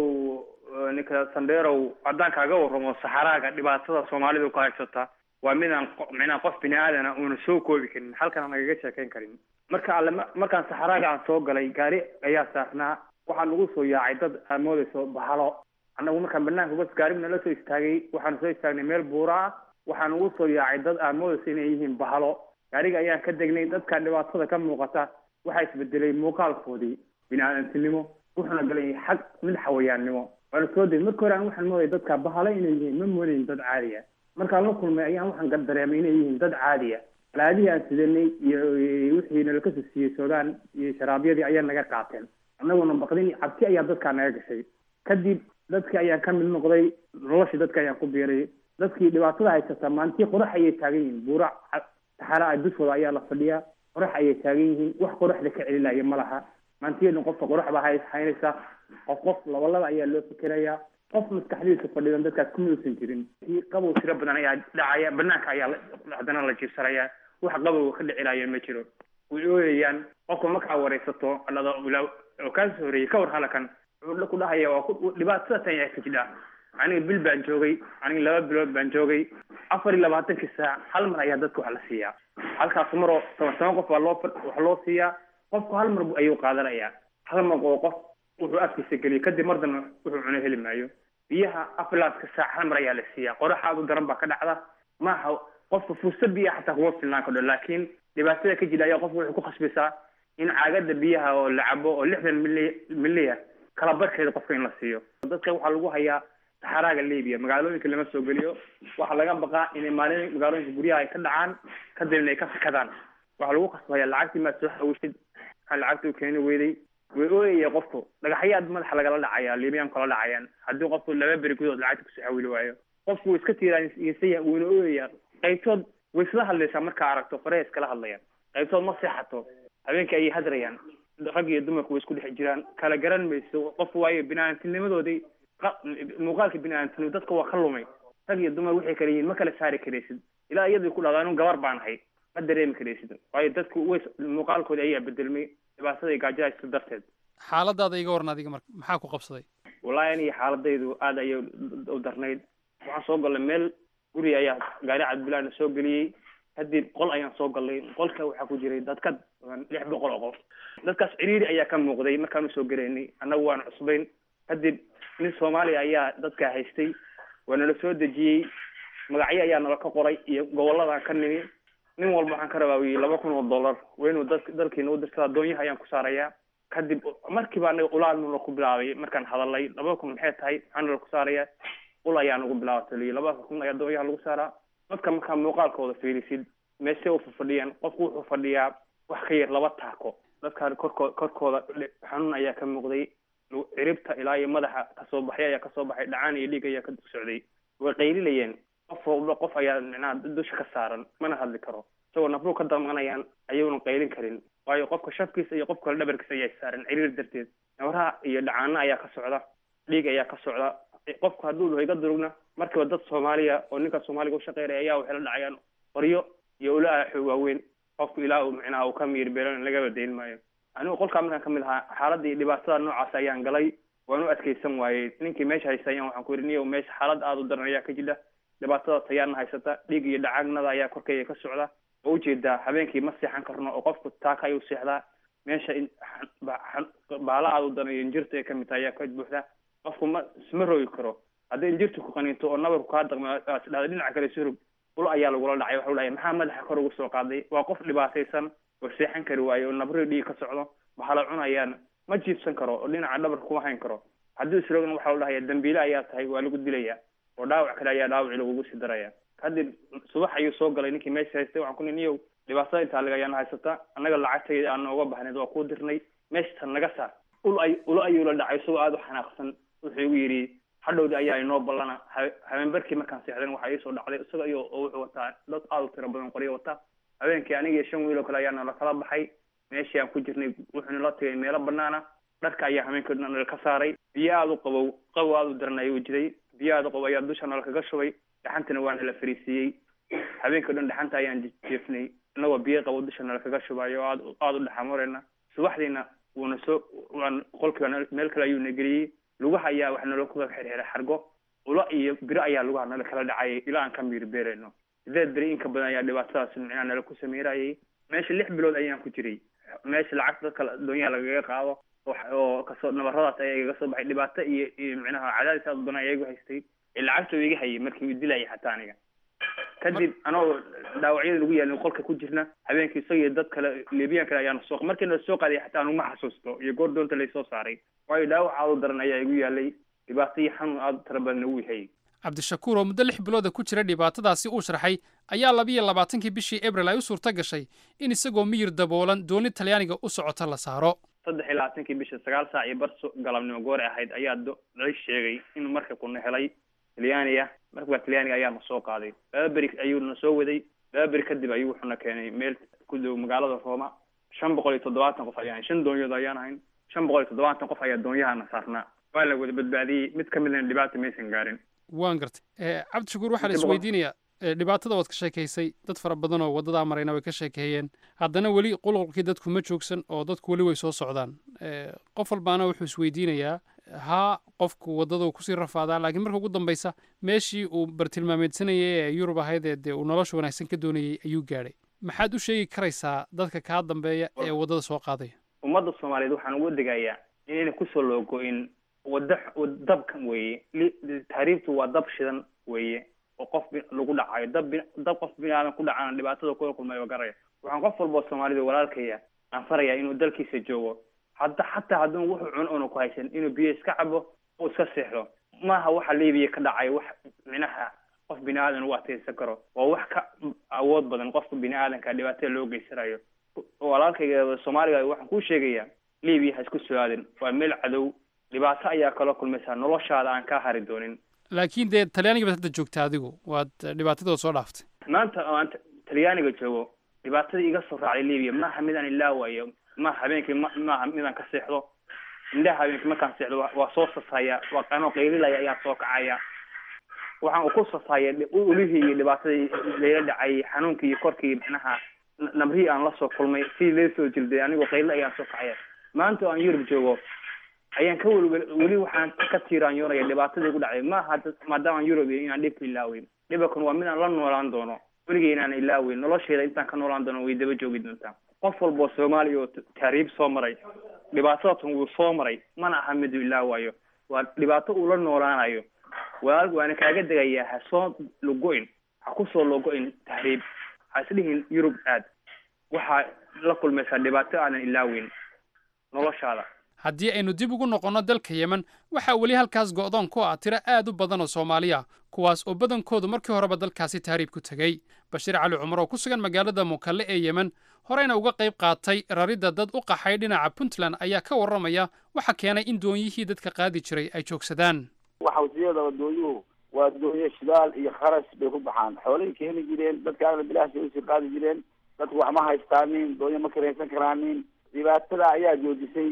ninka sandheerow haddaan kaaga warramo saxaraaga dhibaatada soomaalidu ka haysata waa midaan qo- micnaa qof bini aadana uuna soo koobi karin halkana nagaga sheekayn karin marka alle ma- markaan saxaraaga aan soo galay gaari ayaa saarnaa waxaa nagu soo yaacay dad aad moodayso bahalo annagu markaan banaanka bas gaari nala soo istaagay waxaanu soo istaagnay meel buura ah waxaa nagu soo yaacay dad aad moodayso inay yihiin bahalo gaariga ayaan ka degnay dadka dhibaatada ka muuqata waxaa isbedelay muuqaalkoodii bini aadantinimo wuxuuna galay xag mid xawayaannimo waana soo degay marka hore aan waxaan moodaya dadka bahalo inay yihiin ma moodayn dad caadiya markaan la kulmay ayaan waxaan gar dareemay inay yihiin dad caadiya alaadihii aan sidanay iyo wixii nalaka soo siiyey soodaan iyo sharaabyadii ayaa naga qaateen annaguna baqdin iyo cabsi ayaa dadkaa naga gashay kadib dadkii ayaan ka mid noqday noloshii dadka ayaan ku biiray dadkii dhibaatada haysata maalintii qorax ayay taagan yihiin buura ca- saxara ah dushooda ayaa la fadhiyaa qorax ayay taagan yihiin wax qoraxda ka celinaya ma laha maantiyeedna qofka qorax baa hay haynaysaa qof qof laba laba ayaa loo fikerayaa qof maskaxdiisa fadhidan dadkaas kuma uusan jirin kii qabow tiro badan ayaa dhacaya banaanka ayaa la- haddana la jiibsanayaa wax qabowga ka dhicilaya ma jiro way ooyayaan qofka markaa wareysato dhado ilaa oo kaa soo horeeyey ka war halakan wuxuu ku dhahaya waa ku dhibaatada tan yaa ka jidha aniga bil baan joogay aniga laba bilood baan joogay afar iyo labaatankii saac hal mar ayaa dadka wax la siiyaa halkaas maroo toban toban qof baa loo fa- wax loo siiyaa qofku hal mar bu- ayuu qaadanayaa hal mar oo qof wuxuu afkiisa geliyo kadib mar dambe wuxuu cuno heli maayo biyaha afilaaska saac hal mar ayaa la siiyaa qorax aad u daran baa ka dhacda maaha qofka fursad biyaha xataa kuma filnaan kardho laakiin dhibaatada ka jira ayaa qofka waxay ku khasbaysaa in caagada biyaha oo la cabo oo lixdan mili miliya kala barkeeda qofka in la siiyo dadka waxaa lagu hayaa saxaraaga libiya magaalooyinka lama soo geliyo waxaa laga baqaa inay maalin magaalooyinka guryaha ay ka dhacaan kadibna ay ka fikadaan waxaa lagu khasbaya lacagtii maad soo xawishid maxaa lacagta u keeni weyday way ooyaya qofku dhagaxyaad madaxa lagala dhacaya libiyan kala dhacayaan haddii qofku laba beri gudood lacagta kusoo xawili waayo qofku wuu iska tiiraanyeysaya wuuna ooyaya qaybtood way isla hadlaysaa markaa aragto faraha iskala hadlayaan qaybtood ma seexato habeenkii ayay hadrayaan rag iyo dumarku way isku dhex jiraan kala garan mayso qofku waayo bini-aadamtinimadoodii qa- muuqaalka bini-aadamtinimo dadka waa ka lumay rag iyo dumar waxay kala yihiin ma kala saari karaysid ilaa iyadii ku dhahdaa inu gabar baan ahay ma dareemi karaysid waayo dadku way muuqaalkooda ayaa bedelmay dhibaatada iyo gaajada iska darteed xaaladaada iga waran adiga marka maxaa ku qabsaday wallaahi aniga xaaladaydu aad ayay u darnayd waxaan soo galnay meel guri ayaa gaari cadbilaana soo geliyey kadib qol ayaan soo galnay qolka waxaa ku jiray dad ka badan lix boqol oo qof dadkaas ciriiri ayaa ka muuqday markaan usoo gelaynay annagu waan cusbayn kadib nin soomaaliya ayaa dadkaa haystay waa nala soo dejiyey magacyo ayaa nala ka qoray iyo gobolladan ka nimi nin walba waxaan ka rabaa wiyi laba kun oo dollar waa inuu dad dalkiina u dirtada doonyaha ayaan ku saarayaa kadib markiiba anaga ulaal nala ku bilaabay markaan hadalay laba kun maxay tahay maxaa nala ku saarayaa ul ayaa nagu bilaabatay liyi laba kun ayaa doonyaha lagu saaraa dadka markaa muuqaalkooda fiirisid meeshe u fadhiyaan qofku wuxuu fadhiyaa wax ka yar laba taako dadkaan korkoo korkooda xanuun ayaa ka muuqday ciribta ilaa iyo madaxa kasoo baxay ayaa kasoo baxay dhacaan iyo dhiig ayaa ka socday way qaylinayeen qof walba qof ayaa micnaha dusha ka saaran mana hadli karo isagoo nafruu ka damanayaan ayuuna qaylin karin waayo qofka shafkiisa iyo qof kale dhabarkiisa ayaa saaran ciriir darteed nabaraha iyo dhacaano ayaa ka socda dhiig ayaa ka socda qofku hadduu dhaho iga durugna markiiba dad soomaaliya oo ninka soomaaliga ushaqeynaya ayaa waxay la dhacayaan qoryo iyo ulaa xoog waaweyn qofku ilaa uu micnaha uu ka miyir beelan lagaba dayn maayo anigu qolkaa markaan kamid ahaa xaaladda iyo dhibaatada noocaas ayaan galay waan u adkeysan waayey ninkii meesha haysta ayaan waxaan ku yidhi niyow meesha xaalad aada u daran ayaa ka jira dhibaatada tayaana haysata dhiig iyo dhacagnada ayaa korkeyga ka socda oo ujeedaa habeenkii ma seexan karno oo qofku taaka ayuu seexdaa meesha in baala aada u daran iyo injirta ay kamid tahay ayaa ka buuxda qofku ma isma roogi karo haddii injirtu ku qaniinto oo nabarku kaa daqmo dhada dhinaca kale surug ul ayaa lagula dhacay waxau dhahay maxaa madaxa kor ugu soo qaaday waa qof dhibaataysan oo seexan kari waayo oo nabri dhiig ka socdo waxaa la cunayaan ma jiibsan karo oo dhinaca dhabar kuma hayn karo haddii isroogna waxaa la dhahaya dambiile ayaa tahay waa lagu dilaya oo dhaawac kale ayaa dhaawaci lagugu sii daraya kadib subax ayuu soo galay ninkii meesha haystay waxaan ku ni niyow dhibaatada intaa laga ayaana haysata annaga lacagtayda aan nooga baxnayd waa kuu dirnay meeshatan naga saar ul ay ulo ayuu la dhacay isagoo aada u xanaaqsan wuxuu igu yidhi hadhowdi ayaa inoo ballana habeenbarkii markaan seexdan waxaa iisoo dhacday isaga iyo oo wuxuu wataa dad aada u tiro badan qoryo wata habeenkii aniga iyo shan wiil oo kale ayaa nala kala baxay meeshii aan ku jirnay wuxuu nala tagay meelo banaana dharka ayaa habeenkii dhan nala ka saaray biyo aada u qabow qabow aada u daran ayuu jiray biyo aada u qabow ayaa dusha nala kaga shubay dhaxantana waa nala fariisiiyey habeenkii o dhan dhaxanta ayaan jeefnay inagoo biyo qabow dusha nala kaga shubayo oo aad aada u dhaxamoreyna subaxdiina wuuna soo waan qolkiiba meel kale ayuu na geliyey lugaha ayaa wax nala kuga xirxiray xargo ulo iyo biro ayaa lugaha nala kala dhacayay ilaa aan ka miir beerayno sideed beri inka badan ayaa dhibaatadaas micnaha nala ku sameyrayay meesha lix bilood ayaan ku jiray meesha lacagta dadka doonyaha lagaga qaado oo kasoo nabaradaas ayaa igaga soo baxay dhibaato iyo iyo micnaha cadaadis aad badan ayaa igu haystay lacagta iga hayay markii uu dilayay xataa aniga kadib anagoo dhaawacyada lagu yaalin qolka ku jirna habeenkii isaga iyo dad kale libiyan kale ayaana soo markii na soo qaaday xataa anuguma xasuusto iyo goor doonta laysoo saaray waayo dhaawac aada u daran ayaa igu yaalay dhibaato iyo xanuun aada u tira badan ugu hayay cabdishakuur oo muddo lix bilooda ku jira dhibaatadaasi uu sharxay ayaa labiyo labaatankii bishii abril ay u suurto gashay in isagoo miyir daboolan dooni talyaaniga u socota la saaro saddex iyo labaatankii bisha sagaal saac iyo bar galabnimo goor ahayd ayaa la sheegay inuu marka kuna helay talyaaniga markabaa talyaaniga ayaana soo qaaday laba beri ayuu na soo waday laba beri kadib ayuu wuxuuna keenay meel ku dhow magaalada rooma shan boqol iyo toddobaatan qof ayaan shan doonyood ayaan ahayn shan boqol iyo toddobaatan qof ayaa doonyahana saarnaa waa la wada badbaadiyey mid ka midna dhibaata maysan gaarin waan gartay cabdishakuur waxaa la Inta badan- isweydiinayaa eh, dhibaatada waad ka sheekaysay dad fara badan oo waddadaa marayna way ka sheekeeyeen haddana weli qulqulkii dadku ma joogsan oo dadku weli way soo socdaan Eh, qof walbaana wuxuu isweydiinayaa haa qofku waddadu kusii rafaadaa laakiin marka ugu dambeysa meeshii uu bartilmaameedsanayay ee yurub ahayd ee dee uu nolosha wanaagsan ka doonayay ayuu gaadhay maxaad u sheegi karaysaa dadka kaa dambeeya ee waddada soo qaadaya ummadda soomaaliyeed waxaan uga digayaa inayna kusoo loogo-in wada dabkan weeye li- taariibtu waa dab shidan weeye oo qof bi- lagu dhacayo dab bi- dab qof bini aadan ku dhacana dhibaatada kula kulmayo garaya waxaan qof walba oo soomaalida walaalkaya aan farayaa inuu dalkiisa joogo hadda xataa hadduu wuxuu cuno una ku haysan inuu biyo iska cabo oo iska seexdo maaha waxa libiya ka dhacay wax minaha qof bini aadan u adkeysan karo waa wax ka awood badan qofka bini aadanka dhibaatada loo geysanayo walaalkayga soomaaliga waxaan kuu sheegayaa libiya ha isku soo aadin waa meel cadow dhibaato ayaa kala kulmaysaa noloshaada aan kaa hari doonin laakiin dee talyaaniga baad hadda joogta adigu waad eh, dhibaatadooda soo dhaaftay maanta oo aan t- talyaaniga joogo dhibaatadii iga soo raacday libiya maaha midaan ilaawayo maaha habeenkii ma maaha midaan ka seexdo indhaha habeenkii markaan seexdo waa- waa soo sasaya waa qanoo qaylilaya ayaa soo kacaya waxaan ku sasaya dhi- ulihii iyo dhibaatadii layla dhacay xanuunkii iyo korkii macnaha n- nabrihii aan lasoo kulmay sidii lee soo jilday anigoo qaylo ayaan soo kacaya maanta oo aan yurub joogo ayaan ka welwel weli waxaan ka tiiraanyoonaya dhibaatadii ku dhacday maaha dad- maadaama aan yurub iyo inaan dhibka ilaaweyn dhibakan waa midaan la noolaan doono weligay inaan ilaaweyn nolosheeda intaan ka noolaan doono way daba joogi doontaa qof walba oo soomaaliya oo t- taariib soo maray dhibaatadatan wuu soo maray mana aha miduu ilaawayo waa dhibaato uu la noolaanayo walaal waana kaaga degayaa ha soo logo-in ha kusoo logo-in tahriib ha isdhihin yurub aad waxaa la kulmaysaa dhibaato aanan ilaaweyn noloshaada haddii aynu dib ugu noqonno dalka yemen waxaa weli halkaas go'doon ku ah tiro aad u badan oo soomaali ah kuwaas oo badankoodu markii horeba dalkaasi tahriib ku tegey bashiir cali cumar oo ku sugan magaalada mukalle ee yemen horeyna uga qayb qaatay raridda dad u qaxay dhinaca puntland ayaa ka warramaya waxa keenay in doonyihii dadka qaadi jiray ay joogsadaan waxa wasiyada doonyuhu waa doonyo shidaal iyo kharash bay ku baxaan xoolay keeni jireen dadkaana bilaashbay usii qaadi jireen dadku wax ma haystaanin doonyo ma karaysan karaanin dhibaatada ayaa joojisay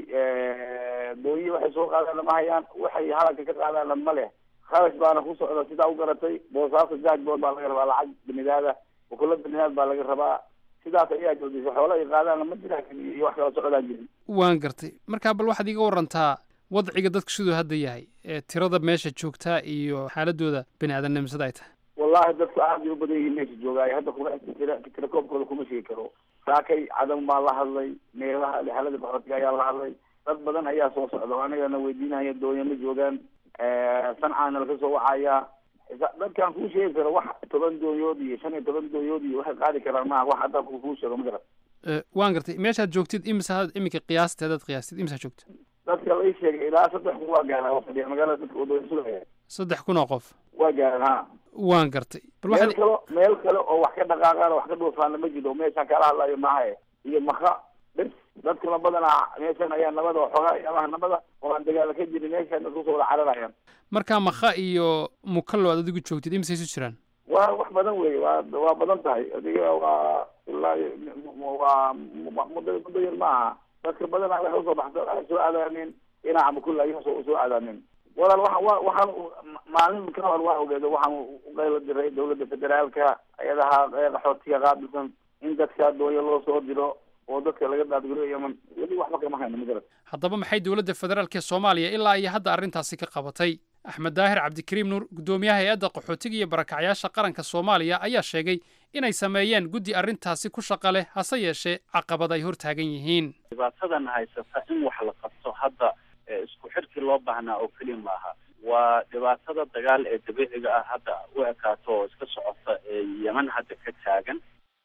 doonyi waxay soo qaadaanna ma hayaan waxay halanka ka qaadaanna ma leh kharash baana ku socda sidaa u garatay boosaaso jaajbood baa laga rabaa lacag binidaada bukulo binidaad baa laga rabaa sidaas ayaa joojisay xoolo ay qaadaanna ma jiraan iyo wax kala socdaan jirin waan gartay markaa bal waxaad iga warantaa wadciga dadku siduu hadda yahay ee tirada meesha joogtaa iyo xaaladooda bini aadamnimsada ay tahay wallahi dadku aad bay u badan yihiin meesha joogaayo hadda kuma tira tirakoobkooda kuma sheegi karo saakay cadam baa la hadlay meelaha lixalada qaxootiga ayaa la hadlay dad badan ayaa soo socda oo anagana weydiinaya doonya ma joogaan sancaana laga soo wacaya Isa- dadkaan kuu sheegi karo wax toban doonyood iyo shan iyo toban doonyood iyo waxay qaadi karaan maaha wax hadda ku- kuu sheego ma garan Eh, waan gartay meeshaad joogtid imisa iminka qiyaasteedaad qiyaastid imisaa joogta dadka la ii sheegay ilaa saddex kun waa gaaraan oo fadhiya magaalada dadka oo doonyo sugaya saddex kun oo qof waa gaaraan ha waan gartay bal meel waxaad kale meel kale oo wax ka dhaqaaqaan oo wax ka dhuufaana ma jiro meeshaan kala hadlayo maahae iyo maka bes dadkuna badanaa meeshan ayaa nabada oo xoogaa amaha nabada oo aan dagaala ka jirin meeshaan dadku soo wada cararayaan markaa makha iyo mukallo aad adigu joogtid imisay isu jiraan waa wax badan wey waa waa badan tahay adiga waa ilaa waa muddo muddo yar ma aha dadka badanaa waxay usoo baxsa waxay soo aadaanin dhinaca mukulla ayay soo soo aadaanin walaal waxa wa waxaan maalin ka hor waa ogeedo waxaan u qaylo diray dowladda federaalka ayadaha qaxootiga qaabilsan in dadka doonya loo soo diro oo dadka laga daadguro yeman weli waxba kama hayno ma garat haddaba maxay dowladda federaalk ee soomaaliya ilaa iyo hadda arrintaasi ka qabatay axmed daahir cabdikariim nuur guddoomiyaha hay-adda qaxootiga iyo barakacyaasha qaranka soomaaliya ayaa sheegay inay sameeyeen guddi arrintaasi ku shaqa leh hase yeeshee caqabad ay hor taagan yihiin dhibaatadan haysata in wax la qabto hadda ee isku xirkii loo baahnaa oo keliya maaha waa dhibaatada dagaal ee dabiiciga ah hadda u ekaato oo iska socota ee yeman hadda ka taagan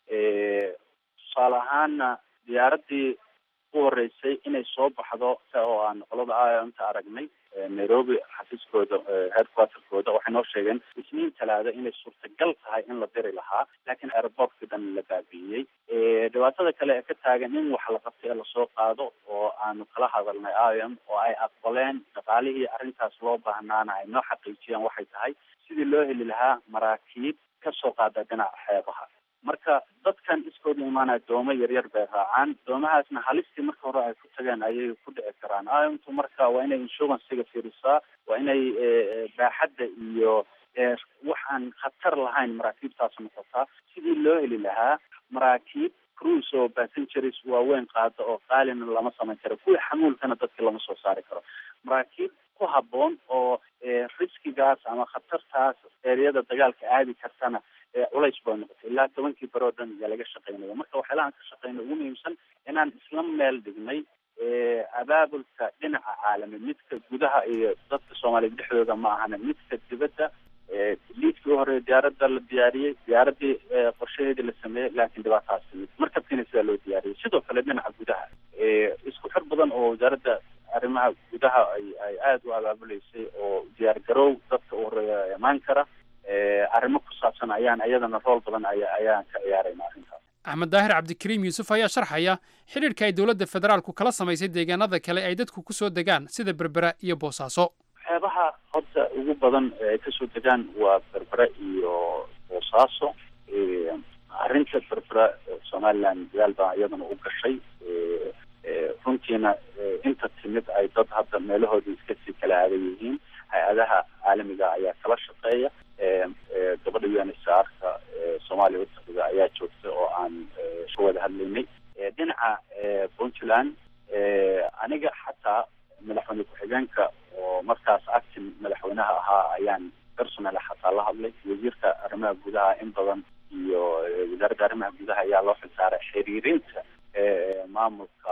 tusaale ahaana diyaaraddii u horeysay inay soo baxdo sa oo aan qolada iomta aragnay nairobi xafiiskooda headquarterkooda waxay noo sheegeen isniin talaada inay suurtagal tahay in la diri lahaa laakiin airportkii dhan la baabi'iyey dhibaatada kale ee ka taagan in wax la qabtay ee lasoo qaado oo aanu kala hadalnay iom oo ay aqbaleen dhaqaalihii arrintaas loo baahnaana ay noo xaqiijiyaan waxay tahay sidii loo heli lahaa maraakiib kasoo qaada dhinaca xeebaha marka dadkan iskood qaarkoodna imaanaya doomo yaryar bay raacaan doomahaasna halistii marka hore ay ku tageen ayay ku dhici karaan imtu marka waa inay insuransiga fiirisaa waa inay baaxadda iyo waxaan khatar lahayn maraakiibtaas noqotaa sidii loo heli lahaa maraakiib cruise oo passengers waaweyn qaada oo qaalina lama samayn karo kuwii xamuulkana dadka lama soo saari karo maraakiib ku habboon oo riskigaas ama khatartaas eeriyada dagaalka aadi kartana culays bay noqotay ilaa tobankii beri oo dhan ayaa laga shaqeynaya marka waxyaalahan ka shaqeyna ugu muhiimsan inaan isla meel dhignay abaabulka dhinaca caalami midka gudaha iyo dadka soomaaliya dhexdooda ma ahana midka dibadda liidkii hore diyaaradda la diyaariyey diyaaradii qorshaheedii la sameeyey laakiin dhibaatahaas timid markabkiina sidaa loo diyaariyey sidoo kale dhinaca gudaha isku xir badan oo wasaaradda arrimaha gudaha ay ay aada u abaabuleysay oo diyaar garow dadka u horeeya imaan kara arrimo ku saabsan ayaan iyadana rool badan aya ayaan ka ciyaarayna arrintaas axmed daahir cabdikariim yuusuf ayaa sharxaya xidhiidhka ay dowladda federaalku kala samaysay deegaanada kale ay dadku ku soo degaan sida berbera iyo boosaaso waxyaabaha horta ugu badan ay kasoo degaan waa berbera iyo boosaaso arrinta berbera somaliland dadaal baa iyadana u gashay runtiina inta timid ay dad hadda meelahoodii iska sii kala aadan yihiin hay-adaha caalamiga ayaa kala shaqeeya gabadha u n h r ka soomaaliya utaqida ayaa joogta oo aan ka wada hadlaynay dhinaca puntland aniga xataa madaxweyne ku-xigeenka oo markaas actin madaxweynaha ahaa ayaan personal xataa la hadlay wasiirka arrimaha gudaha in badan iyo wasaaradda arrimaha gudaha ayaa loo xilsaaray xiriirinta maamulka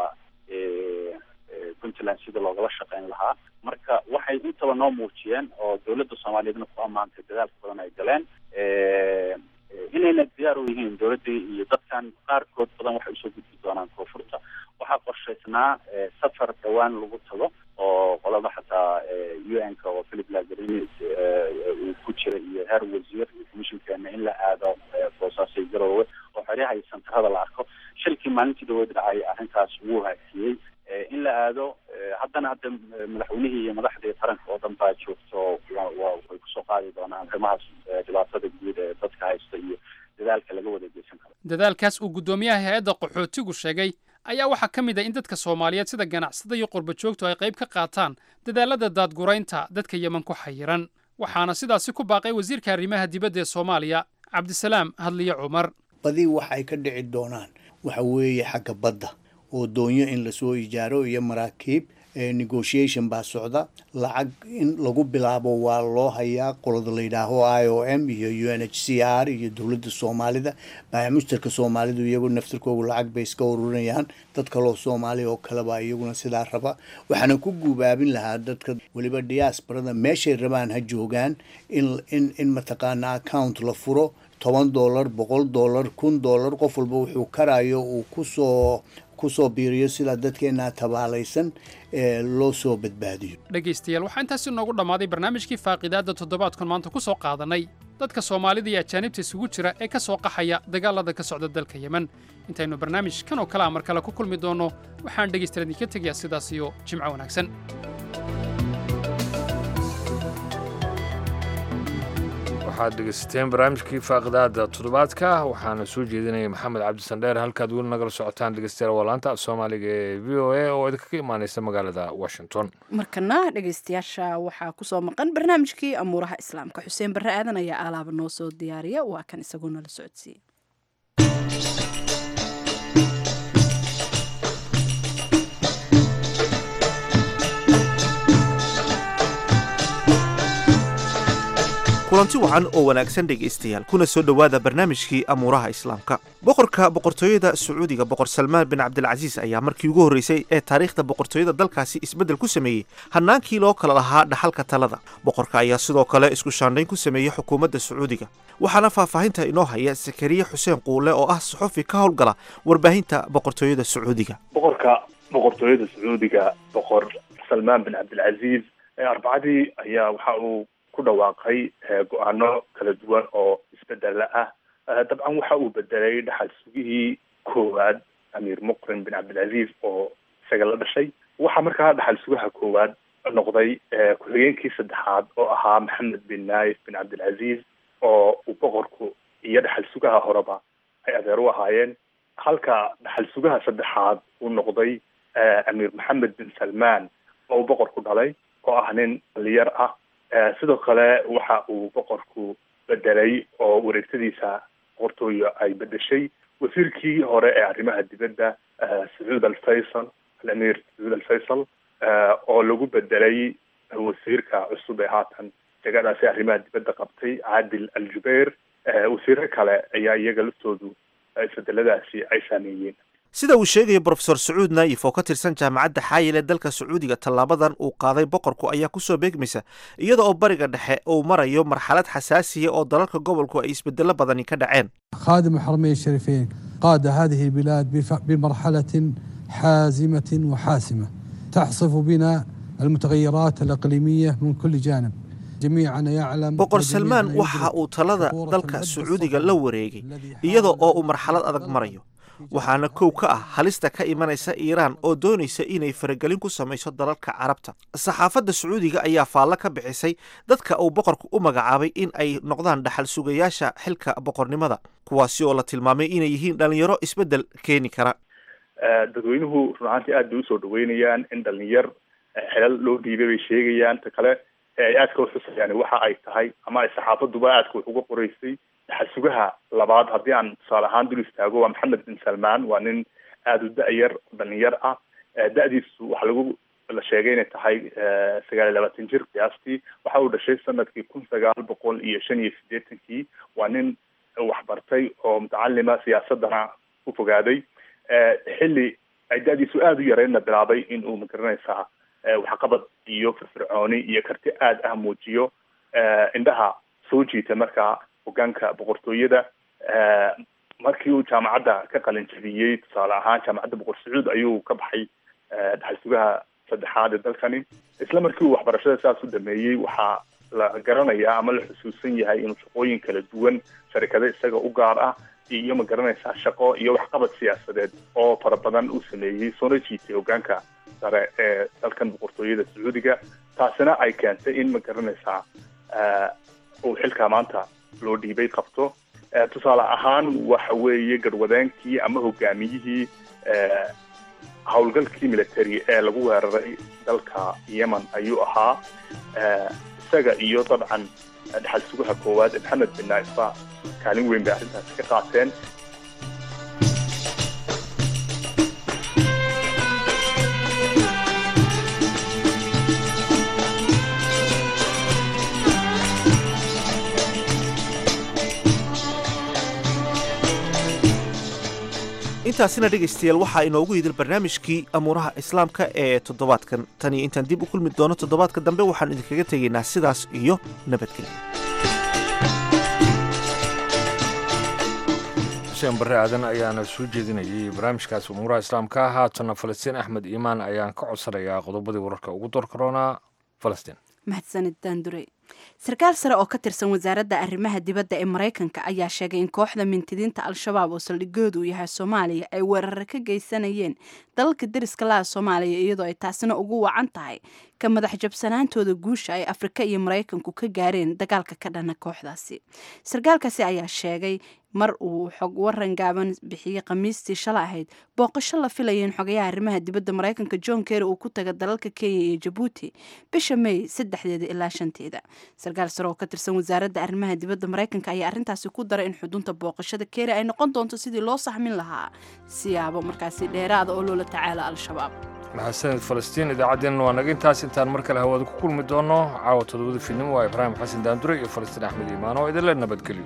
puntland sida loogala shaqeyn lahaa marka waxay intaba noo muujiyeen oo dowladda soomaaliyeedna ku ammaantay dadaalka badan ay galeen inayna diyaar u yihiin dowladdii iyo dadkan qaarkood badan waxay usoo gudbi doonaan koonfurta waxaa qorshaysnaa safar dhawaan lagu tago oo qolada xataa u n ka oo philip lagarini uu ku jira iyo heer wasiir iyo commissionkeena in la aado boosaaso iyo garoowe oo xeryaha iyo santarada la arko shilkii maalintii dhaweyd dhacay arrintaas wuu hakiyey in la aado haddana hadda madaxweynihii iyo madaxdii qaranka oo dhan baa joogto way kusoo qaadi doonaan arrimahaas dhibaatada guud ee dadka haysta iyo dadaalka laga wada geysan karo dadaalkaas uu guddoomiyaha hay-adda qaxootigu sheegay ayaa waxaa ka mid ah in dadka soomaaliyeed sida ganacsada iyo qurba joogtu ay qayb ka qaataan dadaalada daadguraynta dadka yeman ku xayiran waxaana sidaasi ku baaqay wasiirka arrimaha dibadda ee soomaaliya cabdisalaam hadliye cumar badi waxay ka dhici doonaan waxa weeye xagga badda oo doonyo in lasoo ijaaro iyo maraakiib negotiation baa socda lacag in lagu bilaabo waa loo hayaa qolada la yidhaaho i o m iyo u n h c r iyo dowladda soomaalida baamushtarka soomaalidu iyagu naftirkoogu lacag bay iska ururinayaan dad kaloo soomaaliya oo kaleba iyaguna sidaa raba waxaana ku guubaabin lahaa dadka weliba diaasbarada meeshay rabaan ha joogaan in in in mataqaana account la furo toban dollar boqol dollar kun dollar qof walba wuxuu karayo uu kusoo kusoo biiriyo sidaa dadkeenaa tabaalaysan ee loo soo badbaadiyo dhegaystayaal waxaa intaasi noogu dhammaaday barnaamijkii faaqidaadda toddobaadkan maanta ku soo qaadanay dadka soomaalida iyo ajaanibta isugu jira ee ka soo qaxaya dagaalada ka socda dalka yemen intaynu barnaamij kan oo kale a mar kale ku kulmi doonno waxaan dhegaystayaal idinka tegayaa sidaas iyo jimco wanaagsan waxaad dhegeysateen barnaamijkii faaqidaada toddobaadka waxaana soo jeedinaya maxamed cabdisandheer halkaad weli nagala socotaan dhegeystayaal waa laanta soomaaliga ee v o a oo idinkaga imaaneysa magaalada washington markana dhegeystayaasha waxaa kusoo maqan barnaamijkii amuuraha islaamka xuseen barre aadan ayaa alaaba noo soo diyaariya waa kan isagoo nala socodsiiye kulanti wacan oo wanaagsan dhegaystayaal kuna soo dhowaada barnaamijkii amuuraha islaamka boqorka boqortooyada sacuudiga boqor salmaan bin cabdilcasiis ayaa markii ugu horreysay ee taariikhda boqortooyada dalkaasi isbeddel ku sameeyey hannaankii loo kala lahaa dhaxalka talada boqorka ayaa sidoo kale isku shaandhayn ku sameeyey xukuumadda sacuudiga waxaana faahfaahinta inoo haya sakariye xuseen quule oo ah saxofi ka howlgala warbaahinta boqortooyada sacuudiga boqorka boqortooyada sacuudiga boqor salmaan bin cabdilcasiis arbacadii ayaa waxa uu ku dhawaaqay go-aano kala duwan oo isbedela ah dabcan waxa uu bedelay dhaxal sugihii koowaad amiir muqrin bin cabdilcaziz oo isaga la dhashay waxaa markaa dhaxal sugaha koowaad noqday ku-xigeenkii saddexaad oo ahaa maxamed bin naif bin cabdilcaziz oo uu boqorku iyo dhaxal sugaha horeba ay adeer u ahaayeen halka dhaxal sugaha saddexaad uu noqday amiir maxamed bin salmaan oo uu boqorku dhalay oo ah nin dhalinyar ah sidoo kale waxa uu boqorku bedelay oo wareegtadiisa boqortooyo ay bedeshay wasiirkii hore ee arrimaha dibadda sacuud alfaysal alamiir sacuud alfaysal oo lagu bedelay wasiirka cusub ee haatan degadaasi arrimaha dibadda qabtay caadil aljubeir wasiiro kale ayaa iyaga laftoodu isbedeladaasi ay saameeyeen sida uu sheegayo brofesor sacuud naayif oo ka tirsan jaamacadda xaayil ee dalka sacuudiga tallaabadan uu qaaday boqorku ayaa kusoo beegmaysa iyada oo bariga dhexe uu marayo marxalad xasaasiya oo dalalka gobolku ay isbedelo badani ka dhaceen خادم الحرمين الشريفين قاد هذه البلاد بف- بمرحلة حازمة وحاسمة تحصف بنا المتغيرات الإقليمية من كل جانب جميعنا يعلم boqor وجميعنا salmaan يدرك waxa uu talada dalka sacuudiga la wareegay iyada oo uu marxalad adag marayo waxaana kow ka ah halista ka imanaysa iiraan oo doonaysa inay faragelin ku samayso dalalka carabta saxaafadda sacuudiga ayaa faallo ka bixisay dadka uu boqorku u magacaabay in ay noqdaan dhaxal sugayaasha xilka boqornimada kuwaasi oo la tilmaamay inay yihiin dhalinyaro isbeddel keeni kara dadweynuhu run ahaantii aad bay usoo dhaweynayaan in dhalinyar xelal loo dhiibay bay sheegayaan ta kale ee ay aadka uxusayaan waxa ay tahay ama ay saxaafaduba aadka wax uga qoreysay dhaxal sugaha labaad haddii aan tusaale ahaan dul istaago waa maxamed bin salmaan waa nin aada u da-yar dhalinyar ah da-diisu waxaa lagu la sheegay inay tahay sagaal iyo labaatan jir qiyaastii waxa uu dhashay sanadkii kun sagaal boqol iyo shan iyo siddeetankii waa nin waxbartay oo mutacalima siyaasadana u fogaaday xilli ay da-diisu aada u yareynna bilaabay in uu magaranaysaa waxqabad iyo firfircooni iyo karti aad ah muujiyo indhaha soo jiita markaa hogaanka boqortooyada markii uu jaamacadda ka qalin jabiyey tusaale ahaan jaamacadda boqor sacuud ayuu ka baxay dhaxal sugaha saddexaad ee dalkani isla markii uu waxbarashada saas u dhameeyey waxaa la garanayaa ama la xusuusan yahay inuu shaqooyin kala duwan sharikado isaga u gaar ah iyo ma garanaysaa shaqo iyo waxqabad siyaasadeed oo fara badan uu sameeyey soona jiitay hogaanka sare ee dalkan boqortooyada sacuudiga taasina ay keentay in ma garanaysaa uu xilkaa maanta loo dhiibay qabto tusaale ahaan waxa weeye garwadeenkii ama hogaamiyihii howlgalkii military ee lagu weeraray dalka yemen ayuu ahaa isaga iyo dabcan dhaxal sugaha koowaad ee maxamed bin naifa kaalin weyn bay arrintaasi ka qaateen intaasina dhegaystayaal waxaa inoogu yidil barnaamijkii amuuraha islaamka ee toddobaadkan tan iyo intaan dib u kulmi doono toddobaadka dambe waxaan idinkaga tegaynaa sidaas iyo nabadgelyo xuseen barre aadan ayaana soo jeedinayay barnaamijkaasi umuuraha islaamka haatana falastiin axmed iimaan ayaan ka codsanayaa qodobadii wararka ugu door karoonaa falastiin mahadsanid daandurey sarkaal sare oo ka tirsan wasaaradda arrimaha dibadda ee maraykanka ayaa sheegay in kooxda mintidiinta al-shabaab oo saldhigoodu yahay soomaaliya ay weerare ka geysanayeen dalalka deriska laha soomaaliya iyadoo ay taasina ugu wacan tahay ka madax jabsanaantooda guusha ay afrika iyo maraykanku ka gaareen dagaalka ka dhana kooxdaasi sarkaalkaasi ayaa sheegay mar uu xog waran gaaban bixiyey khamiistii shala ahayd booqasho la filaya in xogayaha arrimaha dibadda maraykanka john kerry uu ku taga dalalka kenya iyo jabuuti bisha may saddexdeeda ilaa shanteeda sarkaal sare oo ka tirsan wasaaradda arrimaha dibadda maraykanka ayaa arrintaasi ku daray in xudunta booqashada kerry ay noqon doonto sidii loo saxmin lahaa siyaabo markaasi dheeraada oo loola tacaala al-shabaab mahadsanid falastiin idaacaddeenna waa naga intaas intaan mar kale hawada ku kulmi doono caawa toddobada fiidnimo waa ibraahim xasan daandure iyo falastiin axmed iimaan oo idinle nabadgelyo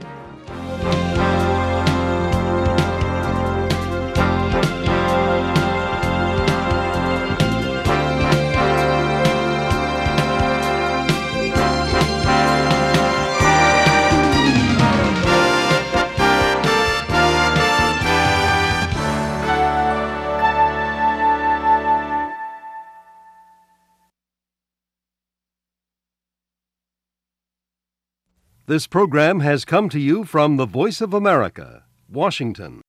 This program has come to you from the Voice of America, Washington.